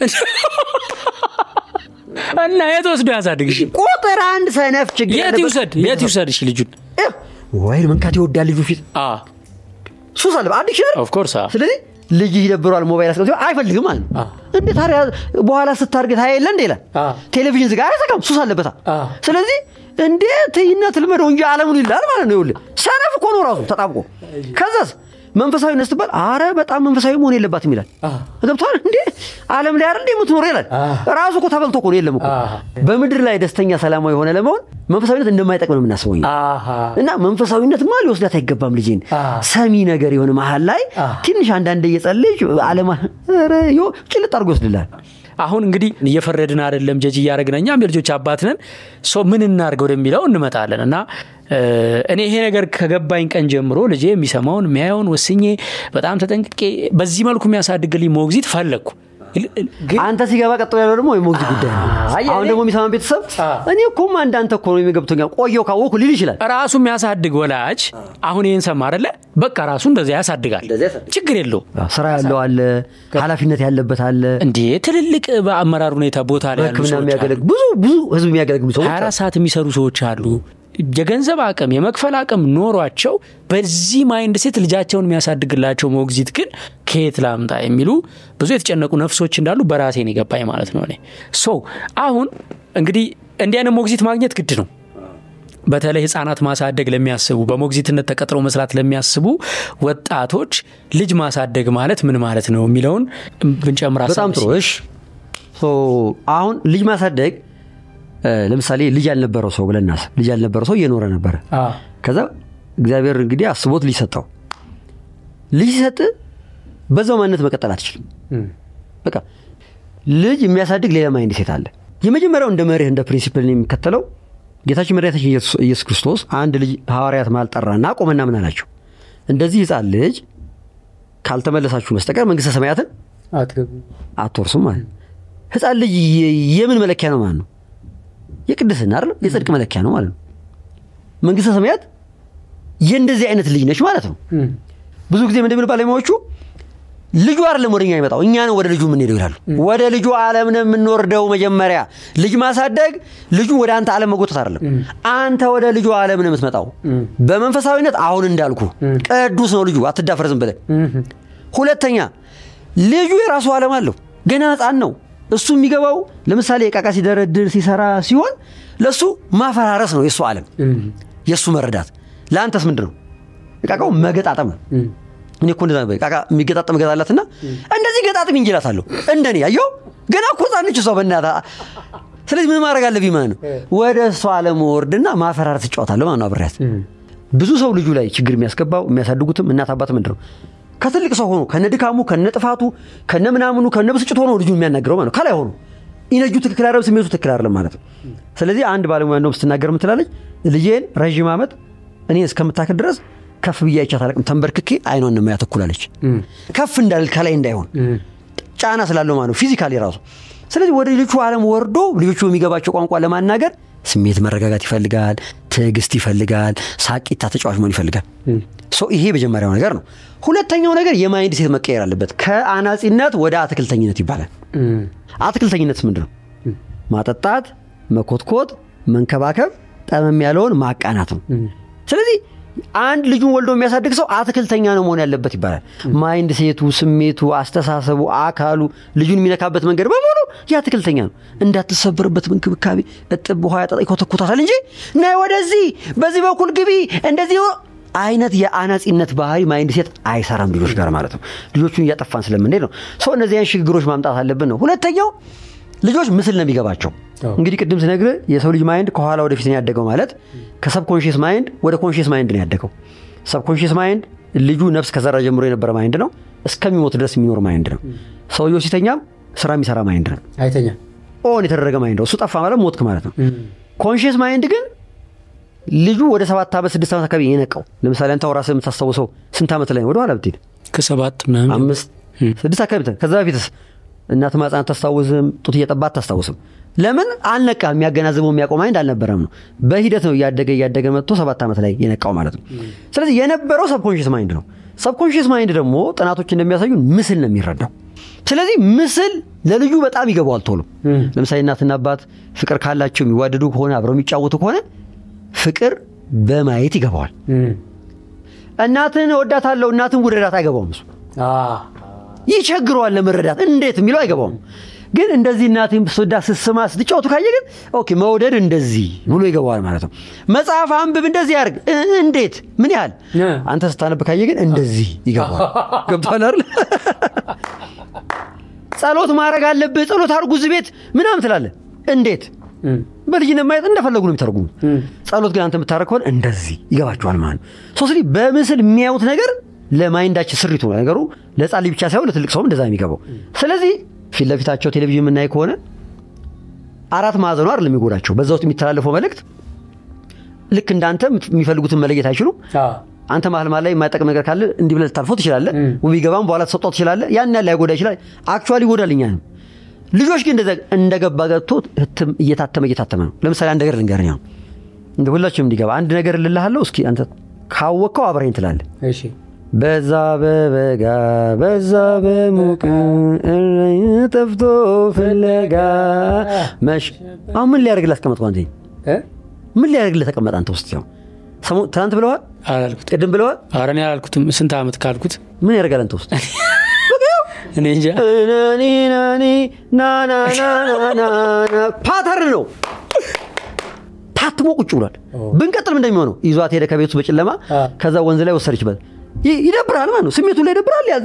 እና የት ወስዶ ያሳድግሽ? ቁጥር አንድ ሰነፍ ችግር የት ይውሰድ የት ይውሰድ? እሺ ልጁን ወይ መንካት ይወዳል ልጁ ፊት ሱስ አለ አዲክሽን ኦፍኮርስ ስለዚህ ልጅ ይደብረዋል ሞባይል አስቀምጦ አይፈልግም ማለት ነው እንዴ ታዲያ በኋላ ስታርግ ታየ የለ እንደ ይላል ቴሌቪዥን ዝጋ አይዘጋም ሱስ አለበታ ስለዚህ እንዴ ትይና ትልመደው እንጂ አለሙን ይላል ማለት ነው ይኸውልህ ሰነፍ እኮ ነው ራሱ ተጣብቆ ከዛስ መንፈሳዊነት ስትባል አረ በጣም መንፈሳዊ መሆን የለባትም ይላል ገብቶሃል እንዴ አለም ላይ አይደል የምትኖር ይላል ራሱ እኮ ተበልቶ እኮ ነው የለም እኮ በምድር ላይ ደስተኛ ሰላማዊ የሆነ ለመሆን መንፈሳዊነት እንደማይጠቅም ነው የምናስበው እና መንፈሳዊነት ማ ሊወስዳት አይገባም ልጅን ሰሚ ነገር የሆነ መሀል ላይ ትንሽ አንዳንድ እየጸለች አለማ ጭልጥ አድርጎ ይወስድላል አሁን እንግዲህ እየፈረድን አይደለም ጀጅ እያደረግን እኛም የልጆች አባት ነን ሰው ምን እናድርግ ወደሚለው እንመጣለን እና እኔ ይሄ ነገር ከገባኝ ቀን ጀምሮ ልጄ የሚሰማውን የሚያየውን ወስኜ በጣም ተጠንቅቄ በዚህ መልኩ የሚያሳድግልኝ ሞግዚት ፈለግኩ ግን አንተ ሲገባ ቀጥሎ ያለው ደግሞ የሞግዚት ጉዳይ ነው። አይ፣ አሁን እኔ- ደግሞ የሚሰማን ቤተሰብ አ። እኔ እኮማ እንዳንተ እኮ ነው የሚገብቶኛል ቆየው ካወኩ ሊል ይችላል። ራሱ የሚያሳድግ ወላጅ አሁን ይህን ሰማ አይደለ? በቃ ራሱ እንደዚያ ያሳድጋል። እንደዚያ ያሳድጋል። ችግር የለው ስራ ያለው አለ፣ ኃላፊነት ያለበት አለ፣ እንዴ ትልልቅ በአመራር ሁኔታ ቦታ ላይ ያሉ በሕክምና ሰዎች አሉ። የሚያገለግሉ ብዙ ብዙ ህዝብ የሚያገለግሉ ሰዎች 24 ሰዓት የሚሰሩ ሰዎች አሉ። የገንዘብ አቅም የመክፈል አቅም ኖሯቸው በዚህ ማይንድ ሴት ልጃቸውን የሚያሳድግላቸው ሞግዚት ግን ከየት ላምጣ የሚሉ ብዙ የተጨነቁ ነፍሶች እንዳሉ በራሴን የገባኝ ማለት ነው። እኔ ሶ አሁን እንግዲህ እንዲህ አይነት ሞግዚት ማግኘት ግድ ነው። በተለይ ህጻናት ማሳደግ ለሚያስቡ በሞግዚትነት ተቀጥረው መስራት ለሚያስቡ ወጣቶች ልጅ ማሳደግ ማለት ምን ማለት ነው የሚለውን ብንጨምር ሀሳብ በጣም ጥሩ። እሺ ሶ አሁን ልጅ ማሳደግ እ፣ ለምሳሌ ልጅ ያልነበረው ሰው ብለን እናስብ። ልጅ ያልነበረው ሰው እየኖረ ነበረ። አዎ። ከዛ እግዚአብሔር እንግዲህ አስቦት ልጅ ሰጠው። ልጅ ሲሰጥ በዛው ማንነት መቀጠል አትችልም። በቃ ልጅ የሚያሳድግ ሌላ ማይንድ ሴት አለ። የመጀመሪያው እንደ መርህ እንደ ፕሪንሲፕል የሚከተለው ጌታችን መድኃኒታችን ኢየሱስ- ኢየሱስ ክርስቶስ አንድ ልጅ ሐዋርያት ማል ጠራና ቆመና ምን አላቸው? እንደዚህ ህፃን ልጅ ካልተመለሳችሁ በስተቀር መንግስተ ሰማያትን አትወርሱም ማለት ነው። ህፃን ልጅ የ- የምን መለኪያ ነው ማለት ነው? የቅድስና አይደል? የጽድቅ መለኪያ ነው ማለት ነው። መንግስተ ሰማያት የእንደዚህ አይነት ልጅ ነች ማለት ነው። ብዙ ጊዜ ምንድን ባለሙያዎቹ ልጁ አይደለም ወደ እኛ የሚመጣው እኛ ነው ወደ ልጁ የምንሄደው ይላሉ። ወደ ልጁ ዓለም ነው የምንወርደው። መጀመሪያ ልጅ ማሳደግ ልጁ ወደ አንተ ዓለም መጎተት አይደለም። አንተ ወደ ልጁ ዓለም ነው የምትመጣው። በመንፈሳዊነት አሁን እንዳልኩ ቅዱስ ነው ልጁ፣ አትዳፈር ዝም ብለህ። ሁለተኛ ልጁ የራሱ ዓለም አለው። ገና ህፃን ነው። እሱ የሚገባው ለምሳሌ ዕቃ ዕቃ ሲደረድር ሲሰራ ሲሆን ለእሱ ማፈራረስ ነው የእሱ ዓለም የእሱ መረዳት። ለአንተስ ምንድን ነው? ዕቃቃው መገጣጠም ነው። እኔ እኮ እንደዛ ነበር። ዕቃቃ የሚገጣጠም እገዛላትና እንደዚህ ገጣጥም እንጅላታለሁ እንደኔ ያየው ገና እኮ ህፃን ነች እሷ በእናትህ። ስለዚህ ምን ማድረግ አለብኝ ማለት ነው? ወደ እሷ ዓለም ወርድና ማፈራረስ እጫወታለሁ ማለት ነው አብሬያት። ብዙ ሰው ልጁ ላይ ችግር የሚያስገባው የሚያሳድጉትም እናት አባት ምንድን ነው ከትልቅ ሰው ሆኖ ከነ ድካሙ ከነ ጥፋቱ ከነ ምናምኑ ከነ ብስጭት ሆኖ ልጁ የሚያናግረው ማለት ነው። ከላይ ሆኖ ኢነጁ ትክክል አይደለም፣ ስሜቱ ትክክል አይደለም ማለት ነው። ስለዚህ አንድ ባለሙያ እንደውም ስትናገር ምትላለች ልጄን ረዥም ዓመት እኔ እስከምታክል ድረስ ከፍ ብዬ አይቻት አላውቅም። ተንበርክኬ አይኗን ነው ያተኩላለች ከፍ እንዳል ከላይ እንዳይሆን ጫና ስላለው ማለት ነው ፊዚካሊ ራሱ። ስለዚህ ወደ ልጆቹ ዓለም ወርዶ ልጆቹ የሚገባቸው ቋንቋ ለማናገር ስሜት መረጋጋት ይፈልጋል፣ ትዕግስት ይፈልጋል፣ ሳቂታ ተጫዋች መሆን ይፈልጋል። ሶ ይሄ መጀመሪያው ነገር ነው። ሁለተኛው ነገር የማይንድ ሴት መቀየር አለበት። ከአናጺነት ወደ አትክልተኝነት ይባላል። አትክልተኝነት ምንድን ነው? ማጠጣት፣ መኮትኮት፣ መንከባከብ፣ ጠመም ያለውን ማቃናት ነው። ስለዚህ አንድ ልጁን ወልዶ የሚያሳድግ ሰው አትክልተኛ ነው መሆን ያለበት ይባላል። ማይንድ ሴቱ፣ ስሜቱ፣ አስተሳሰቡ፣ አካሉ ልጁን የሚነካበት መንገድ በሙሉ የአትክልተኛ ነው። እንዳትሰበርበት እንክብካቤ እጥብ ውሃ ያጠጣ ይኮተኮታታል እንጂ ናይ ወደዚህ በዚህ በኩል ግቢ እንደዚህ አይነት የአናጺነት ባህሪ ማይንድ ሴት አይሰራም ልጆች ጋር ማለት ነው። ልጆቹን እያጠፋን ስለምንሄድ ነው። ሰው እነዚህ አይነት ሽግግሮች ማምጣት አለብን ነው። ሁለተኛው ልጆች ምስል ነው የሚገባቸው። እንግዲህ ቅድም ስነግርህ የሰው ልጅ ማይንድ ከኋላ ወደፊት ነው ያደገው ማለት ከሰብኮንሽስ ማይንድ ወደ ኮንሽስ ማይንድ ነው ያደገው። ሰብኮንሽስ ማይንድ ልጁ ነፍስ ከዘራ ጀምሮ የነበረ ማይንድ ነው። እስከሚሞት ድረስ የሚኖር ማይንድ ነው። ሰውየው ሲተኛም ስራ የሚሰራ ማይንድ ነው። አይተኛ ኦን የተደረገ ማይንድ ነው። እሱ ጠፋ ማለት ሞትክ ማለት ነው። ኮንሽስ ማይንድ ግን ልጁ ወደ ሰባት ዓመት ስድስት ዓመት አካባቢ የነቃው ለምሳሌ አንተ ራስህ የምታስታውሰው ስንት ዓመት ላይ ነው? ወደኋላ ብትሄድ ከሰባት ምናምን አምስት ስድስት አካባቢ ብትሄድ ከዛ በፊትስ እናት ማህፀን አታስታውስም፣ ጡት እየጠባ አታስታውስም። ለምን አልነቃ? የሚያገናዝበው የሚያውቀው ማይንድ አልነበረም ነው። በሂደት ነው እያደገ እያደገ መጥቶ ሰባት ዓመት ላይ የነቃው ማለት ነው። ስለዚህ የነበረው ሰብኮንሽስ ማይንድ ነው። ሰብኮንሽስ ማይንድ ደግሞ ጥናቶች እንደሚያሳዩን ምስል ነው የሚረዳው። ስለዚህ ምስል ለልጁ በጣም ይገባዋል ቶሎ። ለምሳሌ እናትና አባት ፍቅር ካላቸው የሚዋደዱ ከሆነ አብረው የሚጫወቱ ከሆነ ፍቅር በማየት ይገባዋል። እናትን እወዳታለሁ እናትን ውደዳት አይገባውም እሱ ይቸግረዋል ለመረዳት እንዴት የሚለው አይገባውም። ግን እንደዚህ እናቴም ስወዳ ስስማ ስትጫወቱ ካየ ግን ኦኬ መውደድ እንደዚህ ብሎ ይገባዋል ማለት ነው። መጽሐፍ አንብብ እንደዚህ ያርግ እንዴት ምን ያህል አንተ ስታነብ ካየ ግን እንደዚህ ይገባዋል። ገብቶሃል አይደል? ጸሎት ማድረግ አለብህ ጸሎት አድርጉ እዚህ ቤት ምናምን ትላለህ። እንዴት በልጅነት ማየት እንደፈለጉ ነው የሚተረጉሙ። ጸሎት ግን አንተ የምታደርግ ከሆነ እንደዚህ ይገባቸዋል ማለት ነው። ሶስሊ በምስል የሚያዩት ነገር ለማይንዳችን ስሪቱ ነው ነገሩ። ለሕፃን ልጅ ብቻ ሳይሆን ለትልቅ ሰውም እንደዛ የሚገባው። ስለዚህ ፊት ለፊታቸው ቴሌቪዥን የምናይ ከሆነ አራት ማዕዘኑ አይደለም የሚጎዳቸው። በዛ ውስጥ የሚተላለፈው መልእክት ልክ እንዳንተ የሚፈልጉትን መለየት አይችሉም። አንተ መሀል መሀል ላይ የማይጠቅም ነገር ካለ እንዲህ ብለህ ልታልፈው ትችላለህ። ቢገባም በኋላ ተሰጧ ትችላለህ። ያን ያህል ላይጎዳ ይችላል። አክቹዋሊ ይጎዳል እኛንም። ልጆች ግን እንደዛ እንደገባ ገብቶ ህትም እየታተመ እየታተመ ነው። ለምሳሌ አንድ ነገር ልንገርህ፣ ያው እንደ ሁላችንም እንዲገባ አንድ ነገር ልልሃለሁ። እስኪ አንተ ካወቅከው አብረኝ ትላለህ። እሺ በዛ በበጋ በዛ በሙቅ እረኝ ጠፍቶ ፍለጋ መሽ አሁን ምን ሊያደርግልህ አስቀመጥከው? አንተ እ? ምን ሊያደርግልህ ተቀመጠ? አንተ ውስጥ ያው ሰሞኑን ትናንት ብለዋል፣ አላልኩት ቅድም ብለዋል። ኧረ እኔ አላልኩትም ስንት ዓመት ካልኩት ምን ያደርጋል አንተ ውስጥ እኔ እንጃ ናኒ ናኒ ናናናናና ፓተርን ነው ታትሞ ቁጭ ብሏል። ብንቀጥልም እንደሚሆነው ይዟት ሄደ ከቤቱ በጨለማ አ። ከዛ ወንዝ ላይ ወሰደችበት። ይ- ይደብራል ማለት ነው። ስሜቱ ላይ ይደብራል። ያዘ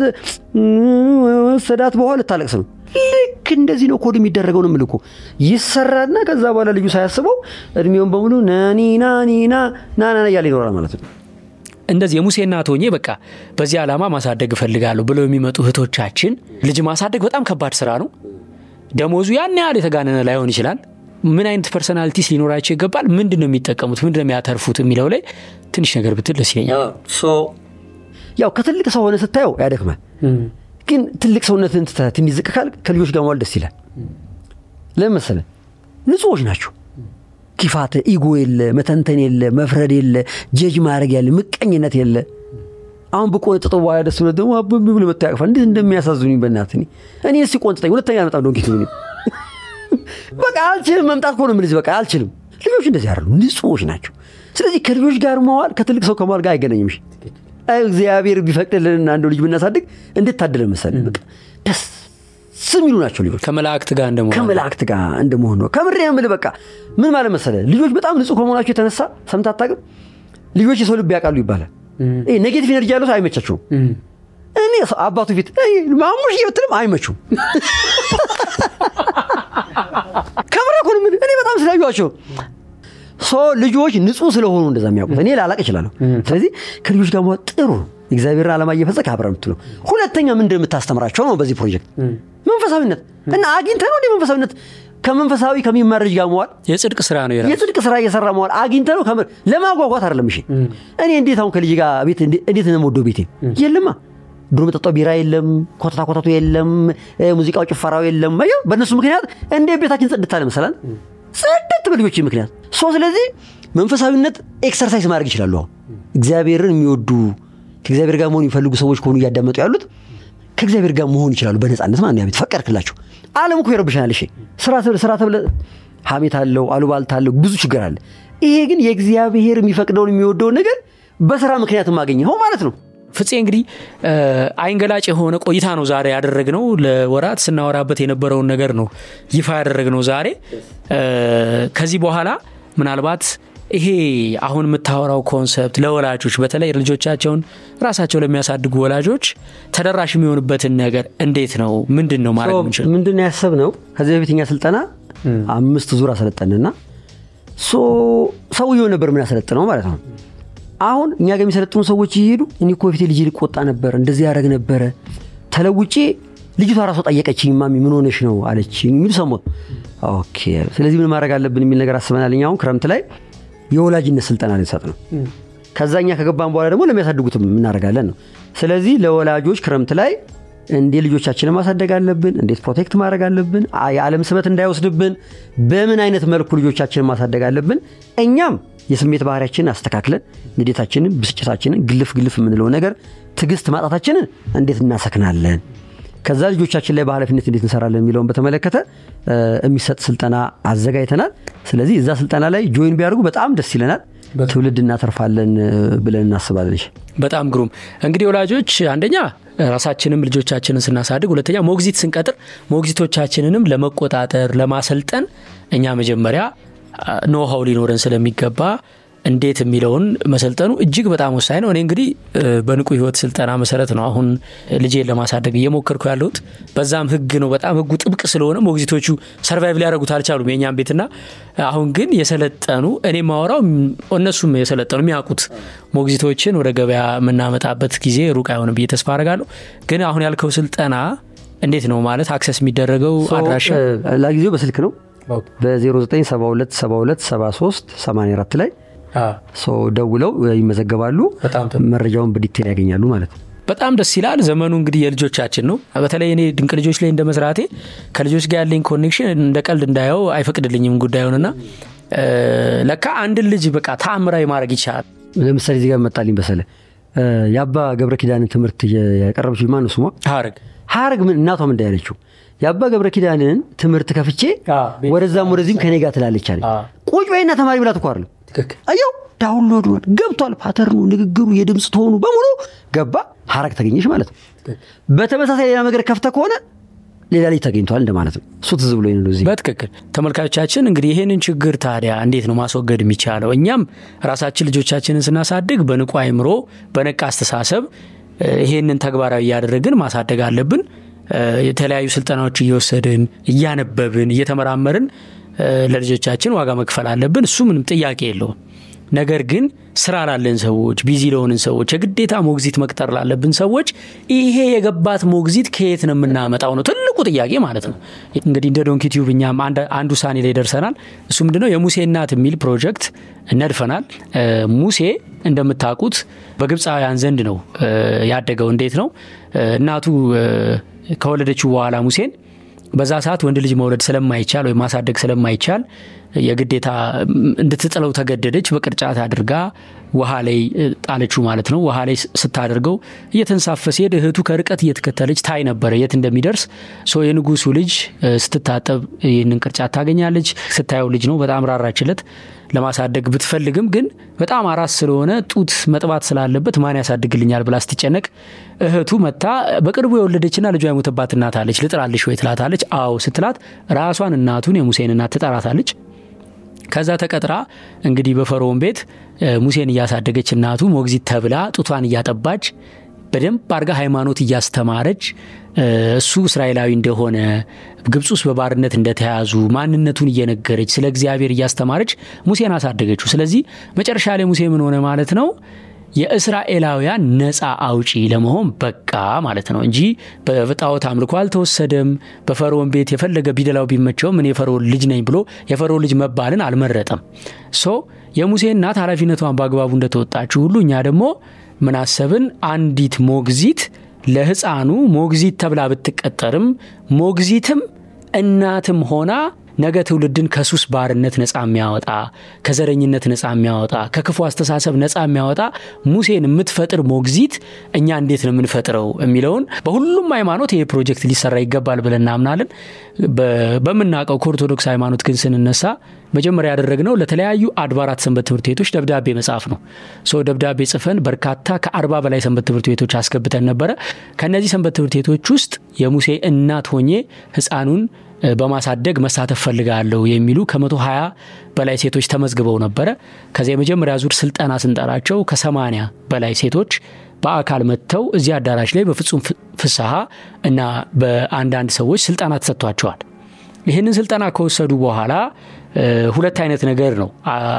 ወሰዳት በኋላ ልታለቅስ ነው። ልክ እንደዚህ ነው ኮድ የሚደረገው ነው የምልህ እኮ ይሰራና ከዛ በኋላ ልጁ ሳያስበው እድሜውን በሙሉ ናኒ ናኒ ና ናና እያለ ይኖራል ማለት ነው። እንደዚህ የሙሴ እናት ሆኜ በቃ በዚህ ዓላማ ማሳደግ እፈልጋለሁ ብለው የሚመጡ እህቶቻችን ልጅ ማሳደግ በጣም ከባድ ስራ ነው። ደሞዙ ያን ያህል የተጋነነ ላይሆን ይችላል። ምን አይነት ፐርሰናሊቲስ ሊኖራቸው ይገባል? ምንድን ነው የሚጠቀሙት? ምንድን ነው የሚያተርፉት? የሚለው ላይ ትንሽ ነገር ብትል ደስ ይለኛል። ያው ከትልቅ ሰው ሆነ ስታየው ያደክማል። ግን ትልቅ ሰውነትን ትተህ ትንሽ ዝቅ ካልክ ከልጆች ጋር መዋል ደስ ይላል። ለምን መሰለህ? ንጹዎች ናቸው። ኪፋት፣ ኢጎ የለ፣ መተንተን የለ፣ መፍረድ የለ፣ ጀጅ ማድረግ ያለ፣ ምቀኝነት የለ። አሁን ብቆንጥጦ በኋላ ደስ ብሎ ደግሞ አብ ብሎ መጥቶ ያቅፋል። እንዴት እንደሚያሳዝኑኝ በእናትህ እኔ እኔ እስኪ ቆንጥጠኝ፣ ሁለተኛ አልመጣም። ዶንኪት በቃ አልችልም፣ መምጣት ከሆነ የምልህ በቃ አልችልም። ልጆች እንደዚህ አይደሉም፣ ንጹዎች ናቸው። ስለዚህ ከልጆች ጋር መዋል ከትልቅ ሰው ከመዋል ጋር አይገናኝም። እሺ እግዚአብሔር ቢፈቅድልንና አንዱ ልጅ ብናሳድግ እንዴት ታደለን መሰለህ። በቃ ደስ የሚሉ ናቸው ልጆች ከመላእክት ጋር እንደመሆን ከመላእክት ጋር እንደመሆን ነው። ከምሬ ነው የምልህ። በቃ ምን ማለት መሰለህ ልጆች በጣም ንጹህ ከመሆናቸው የተነሳ ሰምተህ አታውቅም? ልጆች የሰው ልብ ያውቃሉ ይባላል። ይሄ ኔጌቲቭ ኤነርጂ ያለው ሰው አይመቻቸውም። እኔ ሰው አባቱ ፊት "እይ፣ ማሙሽ ብትልም አይመቹም። ከምሬ እኮ ነው የምልህ። እኔ በጣም ስላዩዋቸው ሶ ልጆች ንጹህ ስለሆኑ እንደዛ የሚያውቁት እኔ ላላቅ እችላለሁ። ስለዚህ ከልጆች ጋር መዋል ጥሩ ነው። እግዚአብሔርን ዓላማ እየፈጸምክ አብረህ የምትለው ሁለተኛ ምን እንደምታስተምራቸው ነው በዚህ ፕሮጀክት መንፈሳዊነት እና አግኝተህ ነው እንደ መንፈሳዊነት ከመንፈሳዊ ከሚማር ልጅ ጋር መዋል የጽድቅ ስራ ነው የራሱ የጽድቅ ስራ እየሰራ መዋል አግኝተህ ነው ከምር ለማጓጓት አይደለም። እሺ እኔ እንዴት አሁን ከልጅ ጋር ቤት እንዴ- እንዴት ነው የምወደው ቤቴ የለማ ድሮ መጠጣው ቢራ የለም፣ ኮተታ ኮተቱ የለም፣ እ፣ ሙዚቃው ጭፈራው የለም። አየው በእነሱ ምክንያት እንዴት ቤታችን ጽድት አለ መሰላል ጽድት በልጆች ምክንያት ሶ ስለዚህ መንፈሳዊነት ኤክሰርሳይዝ ማድረግ ይችላሉ። አሁን እግዚአብሔርን የሚወዱ ከእግዚአብሔር ጋር መሆን የሚፈልጉ ሰዎች ከሆኑ እያዳመጡ ያሉት ከእግዚአብሔር ጋር መሆን ይችላሉ በነፃነት ማለት ነው። ያ ቤት ፈቀድክላቸው። ዓለም እኮ ይረብሻል። እሺ ስራ ተብለህ ስራ ተብለህ ሀሜት አለው፣ አሉባልታ አለው፣ ብዙ ችግር አለ። ይሄ ግን የእግዚአብሔር የሚፈቅደውን የሚወደውን ነገር በስራ ምክንያት ማገኘው ማለት ነው። ፍፄ እንግዲህ እ፣ አይንገላጭ የሆነ ቆይታ ነው ዛሬ ያደረግነው። ለወራት ስናወራበት የነበረውን ነገር ነው ይፋ ያደረግነው ዛሬ። እ፣ ከዚህ በኋላ ምናልባት ይሄ አሁን የምታወራው ኮንሰፕት ለወላጆች በተለይ ልጆቻቸውን ራሳቸው ለሚያሳድጉ ወላጆች ተደራሽ የሚሆንበትን ነገር እንዴት ነው ምንድን ነው ማድረግ የምንችለው? ምንድን ነው ያሰብነው? ከዚህ በፊት እኛ ስልጠና አምስት ዙር አሰለጠንና ሶ ሰውየው ነበር ምን ያሰለጥነው ማለት ነው። አሁን እኛ ጋር የሚሰለጥኑ ሰዎች ይሄዱ እኔ እኮ በፊት ልጅ ልቆጣ ነበር፣ እንደዚህ ያደረግ ነበረ፣ ተለውጬ ልጅቷ ራሷ ጠየቀችኝ፣ ማሚ ምን ሆነሽ ነው አለችኝ የሚሉ ሰሞት። ኦኬ ስለዚህ ምን ማድረግ አለብን የሚል ነገር አስበናል። እኛ አሁን ክረምት ላይ የወላጅነት ስልጠና ልንሰጥ ነው። ከዛ እኛ ከገባን በኋላ ደግሞ ለሚያሳድጉትም እናደርጋለን ነው። ስለዚህ ለወላጆች ክረምት ላይ እንዴት ልጆቻችንን ማሳደግ አለብን፣ እንዴት ፕሮቴክት ማድረግ አለብን፣ አ- የዓለም ስበት እንዳይወስድብን በምን አይነት መልኩ ልጆቻችንን ማሳደግ አለብን፣ እኛም የስሜት ባህሪያችንን አስተካክለን ንዴታችንን፣ ብስጭታችንን፣ ግልፍ ግልፍ የምንለው ነገር ትዕግስት ማጣታችንን እንዴት እናሰክናለን፣ ከዛ ልጆቻችን ላይ በኃላፊነት እንዴት እንሰራለን የሚለውን በተመለከተ እ፣ የሚሰጥ ስልጠና አዘጋጅተናል። ስለዚህ እዛ ስልጠና ላይ ጆይን ቢያደርጉ በጣም ደስ ይለናል። ትውልድ እናተርፋለን እ፣ ብለን እናስባለን። በጣም ግሩም እንግዲህ ወላጆች አንደኛ ራሳችንም ልጆቻችንን ስናሳድግ፣ ሁለተኛ ሞግዚት ስንቀጥር ሞግዚቶቻችንንም ለመቆጣጠር ለማሰልጠን እኛ መጀመሪያ ኖሃው ሊኖረን ስለሚገባ እንዴት የሚለውን መሰልጠኑ እጅግ በጣም ወሳኝ ነው። እኔ እንግዲህ እ፣ በንቁ ህይወት ስልጠና መሰረት ነው አሁን ልጄን ለማሳደግ እየሞከርኩ ያለሁት። በዛም ህግ ነው በጣም ህጉ ጥብቅ ስለሆነ ሞግዚቶቹ ሰርቫይቭ ሊያደርጉት አልቻሉም የእኛም ቤትና አሁን ግን የሰለጠኑ እኔ ማወራው እነሱም የሰለጠኑ የሚያውቁት ሞግዚቶችን ወደ ገበያ የምናመጣበት ጊዜ ሩቅ አይሆንም ብዬ ተስፋ አደርጋለሁ። ግን አሁን ያልከው ስልጠና እንዴት ነው ማለት አክሰስ የሚደረገው አድራሻ እ፣ ለጊዜው በስልክ ነው በ0972727384 ላይ ደውለው ይመዘገባሉ። መረጃውን በዲቴል ያገኛሉ ማለት ነው። በጣም ደስ ይላል። ዘመኑ እንግዲህ የልጆቻችን ነው። በተለይ እኔ ድንቅ ልጆች ላይ እንደ መስራቴ ከልጆች ጋር ያለኝ ኮኔክሽን እንደ ቀልድ እንዳየው አይፈቅድልኝም ጉዳዩንና ለካ አንድን ልጅ በቃ ተአምራዊ ማድረግ ይቻላል። ለምሳሌ እዚህ ጋር መጣልኝ በሰለ የአባ ገብረ ኪዳንን ትምህርት ያቀረበች ማነው ስሟ? ሀረግ ሀረግ ምን እናቷ ምን እንዳያለችው የአባ ገብረ ኪዳንን ትምህርት ከፍቼ ወደዛም ወደዚህም ከኔ ጋር ትላለች አለኝ። ቁጭ በይና ተማሪ ብላት እኮ አይደለም አየው ዳውንሎድ ገብቷል። ፓተርኑ፣ ንግግሩ፣ የድምፅ ትሆኑ በሙሉ ገባ። ሀረግ ተገኘች ማለት ነው። በተመሳሳይ ሌላ ነገር ከፍተ ከሆነ ሌላ ላይ ተገኝቷል እንደማለት ነው። እሱ ትዝ ብሎ ነው እዚህ በትክክል ተመልካቾቻችን። እንግዲህ ይህንን ችግር ታዲያ እንዴት ነው ማስወገድ የሚቻለው? እኛም ራሳችን ልጆቻችንን ስናሳድግ በንቁ አይምሮ፣ በነቃ አስተሳሰብ ይሄንን ተግባራዊ እያደረግን ማሳደግ አለብን። የተለያዩ ስልጠናዎች እየወሰድን እያነበብን እየተመራመርን ለልጆቻችን ዋጋ መክፈል አለብን። እሱ ምንም ጥያቄ የለውም። ነገር ግን ስራ ላለን ሰዎች፣ ቢዚ ለሆንን ሰዎች፣ የግዴታ ሞግዚት መቅጠር ላለብን ሰዎች ይሄ የገባት ሞግዚት ከየት ነው የምናመጣው ነው ትልቁ ጥያቄ ማለት ነው። እንግዲህ እንደ ዶንኪ ቲዩብ እኛም አንድ ውሳኔ ላይ ደርሰናል። እሱ ምንድነው የሙሴ እናት የሚል ፕሮጀክት ነድፈናል። ሙሴ እንደምታውቁት በግብፃውያን ዘንድ ነው ያደገው። እንዴት ነው እናቱ ከወለደችው በኋላ ሙሴን በዛ ሰዓት ወንድ ልጅ መውለድ ስለማይቻል ወይም ማሳደግ ስለማይቻል የግዴታ እንድትጥለው ተገደደች። በቅርጫት አድርጋ ውሃ ላይ ጣለችው ማለት ነው። ውሃ ላይ ስታደርገው እየተንሳፈ ሲሄድ እህቱ ከርቀት እየተከተለች ታይ ነበረ የት እንደሚደርስ። ሶ የንጉሱ ልጅ ስትታጠብ ይህንን ቅርጫት ታገኛለች። ስታየው ልጅ ነው፣ በጣም ራራችለት። ለማሳደግ ብትፈልግም ግን በጣም አራስ ስለሆነ ጡት መጥባት ስላለበት ማን ያሳድግልኛል ብላ ስትጨነቅ እህቱ መታ በቅርቡ የወለደችና ልጇ የሞተባት እናት አለች። ልጥራልሽ ወይ ትላታለች። አዎ ስትላት ራሷን እናቱን የሙሴን እናት ትጠራታለች። ከዛ ተቀጥራ እንግዲህ በፈርዖን ቤት ሙሴን እያሳደገች እናቱ ሞግዚት ተብላ ጡቷን እያጠባች በደንብ አድርጋ ሃይማኖት እያስተማረች እሱ እስራኤላዊ እንደሆነ ግብፅ ውስጥ በባርነት እንደተያዙ ማንነቱን እየነገረች ስለ እግዚአብሔር እያስተማረች ሙሴን አሳደገችው። ስለዚህ መጨረሻ ላይ ሙሴ ምን ሆነ ማለት ነው የእስራኤላውያን ነፃ አውጪ ለመሆን በቃ ማለት ነው እንጂ በጣዖት አምልኮ አልተወሰደም። በፈርዖን ቤት የፈለገ ቢደላው ቢመቸውም እኔ የፈርዖን ልጅ ነኝ ብሎ የፈርዖን ልጅ መባልን አልመረጠም። ሶ የሙሴ እናት ኃላፊነቷን በአግባቡ እንደተወጣችው ሁሉ እኛ ደግሞ ምን አሰብን? አንዲት ሞግዚት ለሕፃኑ ሞግዚት ተብላ ብትቀጠርም ሞግዚትም እናትም ሆና ነገ ትውልድን ከሱስ ባርነት ነፃ የሚያወጣ ከዘረኝነት ነፃ የሚያወጣ ከክፉ አስተሳሰብ ነፃ የሚያወጣ ሙሴን የምትፈጥር ሞግዚት እኛ እንዴት ነው የምንፈጥረው የሚለውን በሁሉም ሃይማኖት ይሄ ፕሮጀክት ሊሰራ ይገባል ብለን እናምናለን። በምናውቀው ከኦርቶዶክስ ሃይማኖት ግን ስንነሳ መጀመሪያ ያደረግነው ለተለያዩ አድባራት ሰንበት ትምህርት ቤቶች ደብዳቤ መጻፍ ነው። ሶ ደብዳቤ ጽፈን በርካታ ከአርባ በላይ ሰንበት ትምህርት ቤቶች አስገብተን ነበረ። ከእነዚህ ሰንበት ትምህርት ቤቶች ውስጥ የሙሴ እናት ሆኜ ህፃኑን በማሳደግ መሳተፍ ፈልጋለሁ የሚሉ ከመቶ ሀያ በላይ ሴቶች ተመዝግበው ነበረ። ከዚያ የመጀመሪያ ዙር ስልጠና ስንጠራቸው ከሰማኒያ በላይ ሴቶች በአካል መጥተው እዚህ አዳራሽ ላይ በፍጹም ፍስሐ እና በአንዳንድ ሰዎች ስልጠና ተሰጥቷቸዋል። ይህንን ስልጠና ከወሰዱ በኋላ ሁለት አይነት ነገር ነው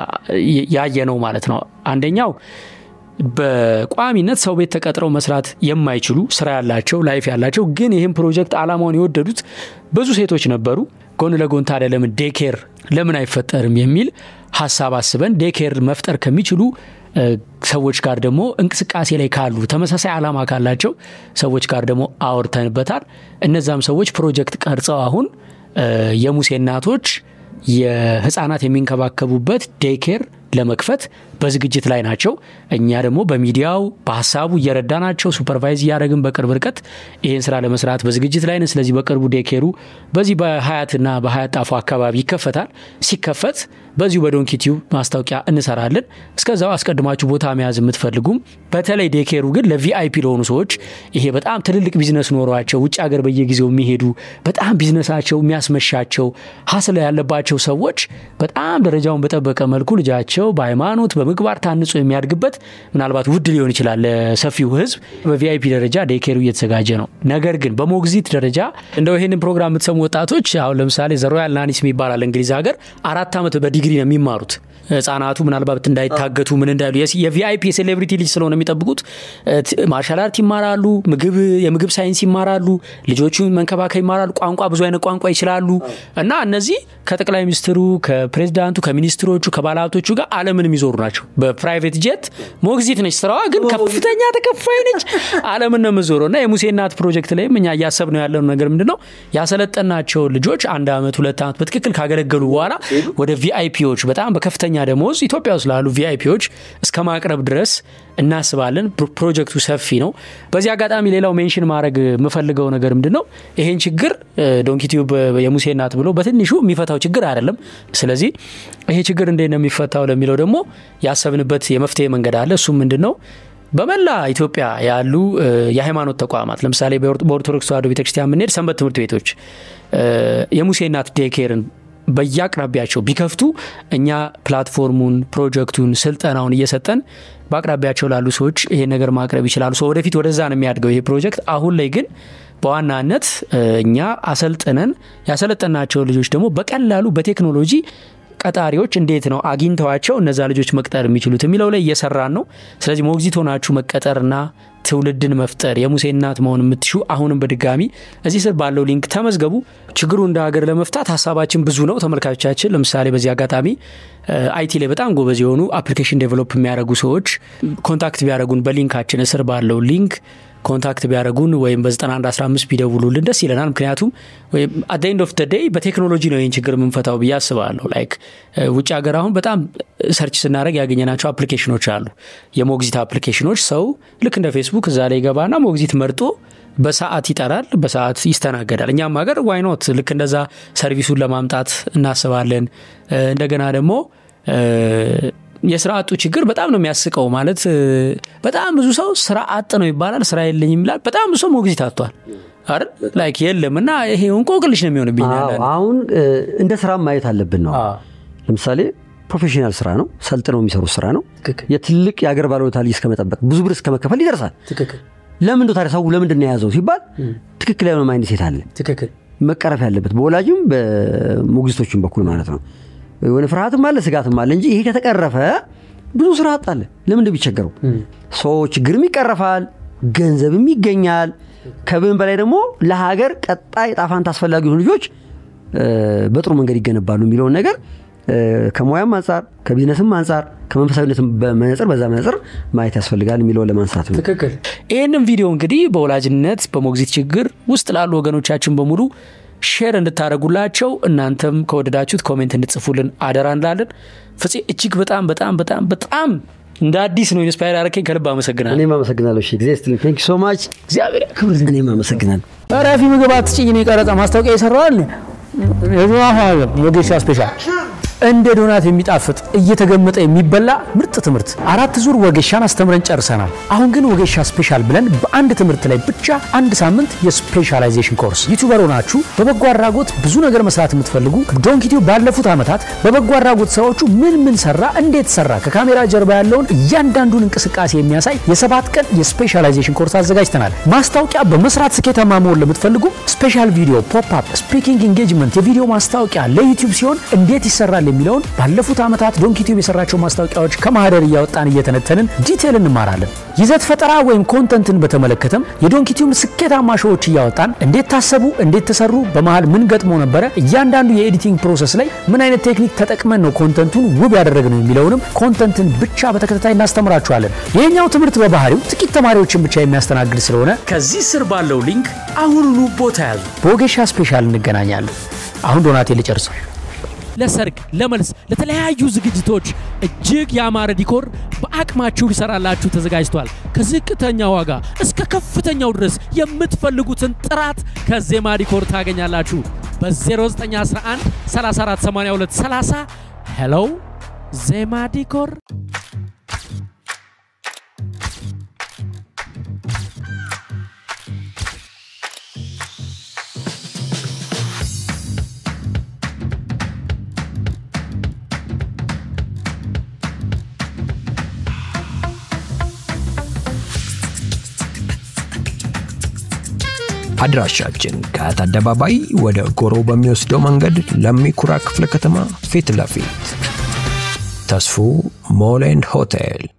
ያየ ነው ማለት ነው። አንደኛው በቋሚነት ሰው ቤት ተቀጥረው መስራት የማይችሉ ስራ ያላቸው ላይፍ ያላቸው ግን ይህም ፕሮጀክት አላማውን የወደዱት ብዙ ሴቶች ነበሩ። ጎን ለጎን ታዲያ ለምን ዴኬር ለምን አይፈጠርም የሚል ሀሳብ አስበን ዴኬር መፍጠር ከሚችሉ ሰዎች ጋር ደግሞ እንቅስቃሴ ላይ ካሉ ተመሳሳይ ዓላማ ካላቸው ሰዎች ጋር ደግሞ አውርተንበታል። እነዛም ሰዎች ፕሮጀክት ቀርጸው አሁን የሙሴ እናቶች የህፃናት የሚንከባከቡበት ዴኬር ለመክፈት በዝግጅት ላይ ናቸው። እኛ ደግሞ በሚዲያው በሀሳቡ እየረዳናቸው ሱፐርቫይዝ እያደረግን በቅርብ ርቀት ይህን ስራ ለመስራት በዝግጅት ላይ ነን። ስለዚህ በቅርቡ ዴኬሩ በዚህ በሀያትና በሀያት ጣፎ አካባቢ ይከፈታል። ሲከፈት በዚሁ በዶንኪ ቲዩብ ማስታወቂያ እንሰራለን። እስከዛው አስቀድማችሁ ቦታ መያዝ የምትፈልጉም በተለይ ዴኬሩ ግን ለቪአይፒ ለሆኑ ሰዎች ይሄ በጣም ትልልቅ ቢዝነስ ኖሯቸው ውጭ ሀገር በየጊዜው የሚሄዱ በጣም ቢዝነሳቸው የሚያስመሻቸው ሀስለ ያለባቸው ሰዎች በጣም ደረጃውን በጠበቀ መልኩ ልጃቸው በሃይማኖት በምግባር ታንጾ የሚያድግበት ምናልባት ውድ ሊሆን ይችላል ለሰፊው ሕዝብ። በቪአይፒ ደረጃ ዴኬሩ እየተዘጋጀ ነው። ነገር ግን በሞግዚት ደረጃ እንደው ይህንን ፕሮግራም የምትሰሙ ወጣቶች አሁን ለምሳሌ ዘሮያል ናኒስ ይባላል እንግሊዝ ሀገር አራት ዓመት በዲግሪ ነው የሚማሩት ህጻናቱ ምናልባት እንዳይታገቱ ምን እንዳሉ የቪአይፒ የሴሌብሪቲ ልጅ ስለሆነ የሚጠብቁት ማርሻል አርት ይማራሉ፣ ምግብ የምግብ ሳይንስ ይማራሉ፣ ልጆቹን መንከባከብ ይማራሉ፣ ቋንቋ ብዙ አይነት ቋንቋ ይችላሉ እና እነዚህ ከጠቅላይ ሚኒስትሩ ከፕሬዚዳንቱ ከሚኒስትሮቹ ከባለሀብቶቹ ጋር ዓለምን የሚዞሩ ናቸው። በፕራይቬት ጄት ሞግዚት ነች ስራዋ፣ ግን ከፍተኛ ተከፋይ ነች። ዓለምን ነው የምዞረው እና የሙሴ እናት ፕሮጀክት ላይም እኛ እያሰብ ነው ያለው ነገር ምንድን ነው ያሰለጠናቸው ልጆች አንድ ዓመት ሁለት ዓመት በትክክል ካገለገሉ በኋላ ወደ ቪአይፒዎች በጣም በከፍተኛ ደሞዝ ኢትዮጵያ ውስጥ ላሉ ቪአይፒዎች እስከ ማቅረብ ድረስ እናስባለን። ፕሮጀክቱ ሰፊ ነው። በዚህ አጋጣሚ ሌላው ሜንሽን ማድረግ የምፈልገው ነገር ምንድን ነው ይሄን ችግር ዶንኪቲዩብ የሙሴ እናት ብሎ በትንሹ የሚፈታው ችግር አይደለም። ስለዚህ ይሄ ችግር እንዴት ነው የሚፈታው ለሚለው ደግሞ ያሰብንበት የመፍትሄ መንገድ አለ። እሱም ምንድን ነው በመላ ኢትዮጵያ ያሉ የሃይማኖት ተቋማት ለምሳሌ በኦርቶዶክስ ተዋሕዶ ቤተክርስቲያን የምንሄድ ሰንበት ትምህርት ቤቶች የሙሴ እናት ዴኬርን በየአቅራቢያቸው ቢከፍቱ እኛ ፕላትፎርሙን፣ ፕሮጀክቱን፣ ስልጠናውን እየሰጠን በአቅራቢያቸው ላሉ ሰዎች ይሄን ነገር ማቅረብ ይችላሉ። ሰው ወደፊት ወደዛ ነው የሚያድገው ይሄ ፕሮጀክት። አሁን ላይ ግን በዋናነት እኛ አሰልጥነን ያሰለጠናቸው ልጆች ደግሞ በቀላሉ በቴክኖሎጂ ቀጣሪዎች እንዴት ነው አግኝተዋቸው እነዛ ልጆች መቅጠር የሚችሉት የሚለው ላይ እየሰራን ነው። ስለዚህ ሞግዚት ሆናችሁ መቀጠርና ትውልድን መፍጠር የሙሴ እናት መሆን የምትሹ አሁንም በድጋሚ እዚህ ስር ባለው ሊንክ ተመዝገቡ። ችግሩ እንደ ሀገር ለመፍታት ሀሳባችን ብዙ ነው። ተመልካቾቻችን ለምሳሌ በዚህ አጋጣሚ አይቲ ላይ በጣም ጎበዝ የሆኑ አፕሊኬሽን ዴቨሎፕ የሚያደርጉ ሰዎች ኮንታክት ቢያደርጉን በሊንካችን እስር ባለው ሊንክ ኮንታክት ቢያደርጉን ወይም በ9115 ቢደውሉልን ደስ ይለናል። ምክንያቱም አት ኤንድ ኦፍ ደይ በቴክኖሎጂ ነው ይህን ችግር የምንፈታው ብዬ አስባለሁ። ላይክ ውጭ ሀገር አሁን በጣም ሰርች ስናደረግ ያገኘናቸው አፕሊኬሽኖች አሉ። የሞግዚት አፕሊኬሽኖች ሰው ልክ እንደ ፌስቡክ እዛ ላይ ገባና ሞግዚት መርጦ በሰዓት ይጠራል፣ በሰዓት ይስተናገዳል። እኛም ሀገር ዋይኖት ልክ እንደዛ ሰርቪሱን ለማምጣት እናስባለን። እንደገና ደግሞ የስራ አጡ ችግር በጣም ነው የሚያስቀው። ማለት በጣም ብዙ ሰው ስራ አጥ ነው ይባላል፣ ስራ የለኝም ይላል። በጣም ብዙ ሰው ሞግዚት አጥቷል አይደል? ላይክ የለም እና ይሄ እንቆቅልሽ ነው የሚሆንብኝ። አሁን እንደ ስራ ማየት አለብን ነው። ለምሳሌ ፕሮፌሽናል ስራ ነው፣ ሰልጥነው የሚሰሩት ስራ ነው። የትልቅ የአገር ባለውለታ ልጅ እስከመጠበቅ ብዙ ብር እስከ መከፈል ይደርሳል። ለምንድ ታዲያ ሰው ለምንድን ነው የያዘው ሲባል ትክክል ያልሆነ ማይንድ ሴት አለ መቀረፍ ያለበት በወላጅም በሞግዚቶችም በኩል ማለት ነው። የሆነ ፍርሃትም አለ ስጋትም አለ እንጂ ይሄ ከተቀረፈ ብዙ ስራ አጣለ። ለምንድን ቢቸገሩ ሰው ችግርም ይቀረፋል፣ ገንዘብም ይገኛል። ከብን በላይ ደግሞ ለሀገር ቀጣይ ጣፋንት አስፈላጊ የሆኑ ልጆች በጥሩ መንገድ ይገነባሉ የሚለውን ነገር ከሙያም አንጻር ከቢዝነስም አንጻር ከመንፈሳዊነትም በመነጽር በዛ መነጽር ማየት ያስፈልጋል የሚለውን ለማንሳት ነው። ትክክል። ይህንም ቪዲዮ እንግዲህ በወላጅነት በሞግዚት ችግር ውስጥ ላሉ ወገኖቻችን በሙሉ ሼር እንድታደረጉላቸው እናንተም ከወደዳችሁት ኮሜንት እንድጽፉልን አደራ እንላለን። ፍፄ እጅግ በጣም በጣም በጣም በጣም እንደ አዲስ ነው ኢንስፓየር ያደረከኝ። ከልብ አመሰግናለሁ። እኔም አመሰግናለሁ። እሺ ጊዜ ስትልኝ ቴንክ ሶ ማች እግዚአብሔር ያክብር። እኔም አመሰግናለሁ። ረፊ ምግብ አትጭኝ። እኔ ቀረጻ ማስታወቂያ የሰራዋል ወጌሻ ስፔሻል እንደ ዶናት የሚጣፍጥ እየተገመጠ የሚበላ ምርጥ ትምህርት አራት ዙር ወጌሻን አስተምረን ጨርሰናል። አሁን ግን ወጌሻ ስፔሻል ብለን በአንድ ትምህርት ላይ ብቻ አንድ ሳምንት የስፔሻላይዜሽን ኮርስ። ዩቱበር ሆናችሁ በበጎ አድራጎት ብዙ ነገር መስራት የምትፈልጉ ዶንኪቲው ባለፉት ዓመታት በበጎ አድራጎት ስራዎቹ ምን ምን ሰራ፣ እንዴት ሰራ፣ ከካሜራ ጀርባ ያለውን እያንዳንዱን እንቅስቃሴ የሚያሳይ የሰባት ቀን የስፔሻላይዜሽን ኮርስ አዘጋጅተናል። ማስታወቂያ በመስራት ስኬታማ መሆን ለምትፈልጉ ስፔሻል ቪዲዮ፣ ፖፕ አፕ፣ ስፒኪንግ ኢንጌጅመንት፣ የቪዲዮ ማስታወቂያ ለዩቲዩብ ሲሆን እንዴት ይሰራል የሚለውን ባለፉት ዓመታት ዶንኪቲዩብ የሰራቸው ማስታወቂያዎች ከማህደር እያወጣን እየተነተንን ዲቴል እንማራለን። ይዘት ፈጠራ ወይም ኮንተንትን በተመለከተም የዶንኪቲዩብ ስኬታማ ሾዎች እያወጣን እንዴት ታሰቡ፣ እንዴት ተሰሩ፣ በመሃል ምን ገጥሞ ነበረ፣ እያንዳንዱ የኤዲቲንግ ፕሮሰስ ላይ ምን አይነት ቴክኒክ ተጠቅመን ነው ኮንተንቱን ውብ ያደረግነው የሚለውንም ኮንተንትን ብቻ በተከታታይ እናስተምራችኋለን። ይህኛው ትምህርት በባህሪው ጥቂት ተማሪዎችን ብቻ የሚያስተናግድ ስለሆነ ከዚህ ስር ባለው ሊንክ አሁኑኑ ቦታ ያዙ። በወጌሻ ስፔሻል እንገናኛለን። አሁን ዶናቴ ልጨርሰው። ለሰርግ፣ ለመልስ፣ ለተለያዩ ዝግጅቶች እጅግ ያማረ ዲኮር በአቅማችሁ ሊሰራላችሁ ተዘጋጅቷል። ከዝቅተኛ ዋጋ እስከ ከፍተኛው ድረስ የምትፈልጉትን ጥራት ከዜማ ዲኮር ታገኛላችሁ። በ0911 3482 30 ሄሎ ዜማ ዲኮር አድራሻችን ከአያት አደባባይ ወደ ጎሮ በሚወስደው መንገድ ለሚኩራ ክፍለ ከተማ ፊት ለፊት ተስፉ ሞል ኤንድ ሆቴል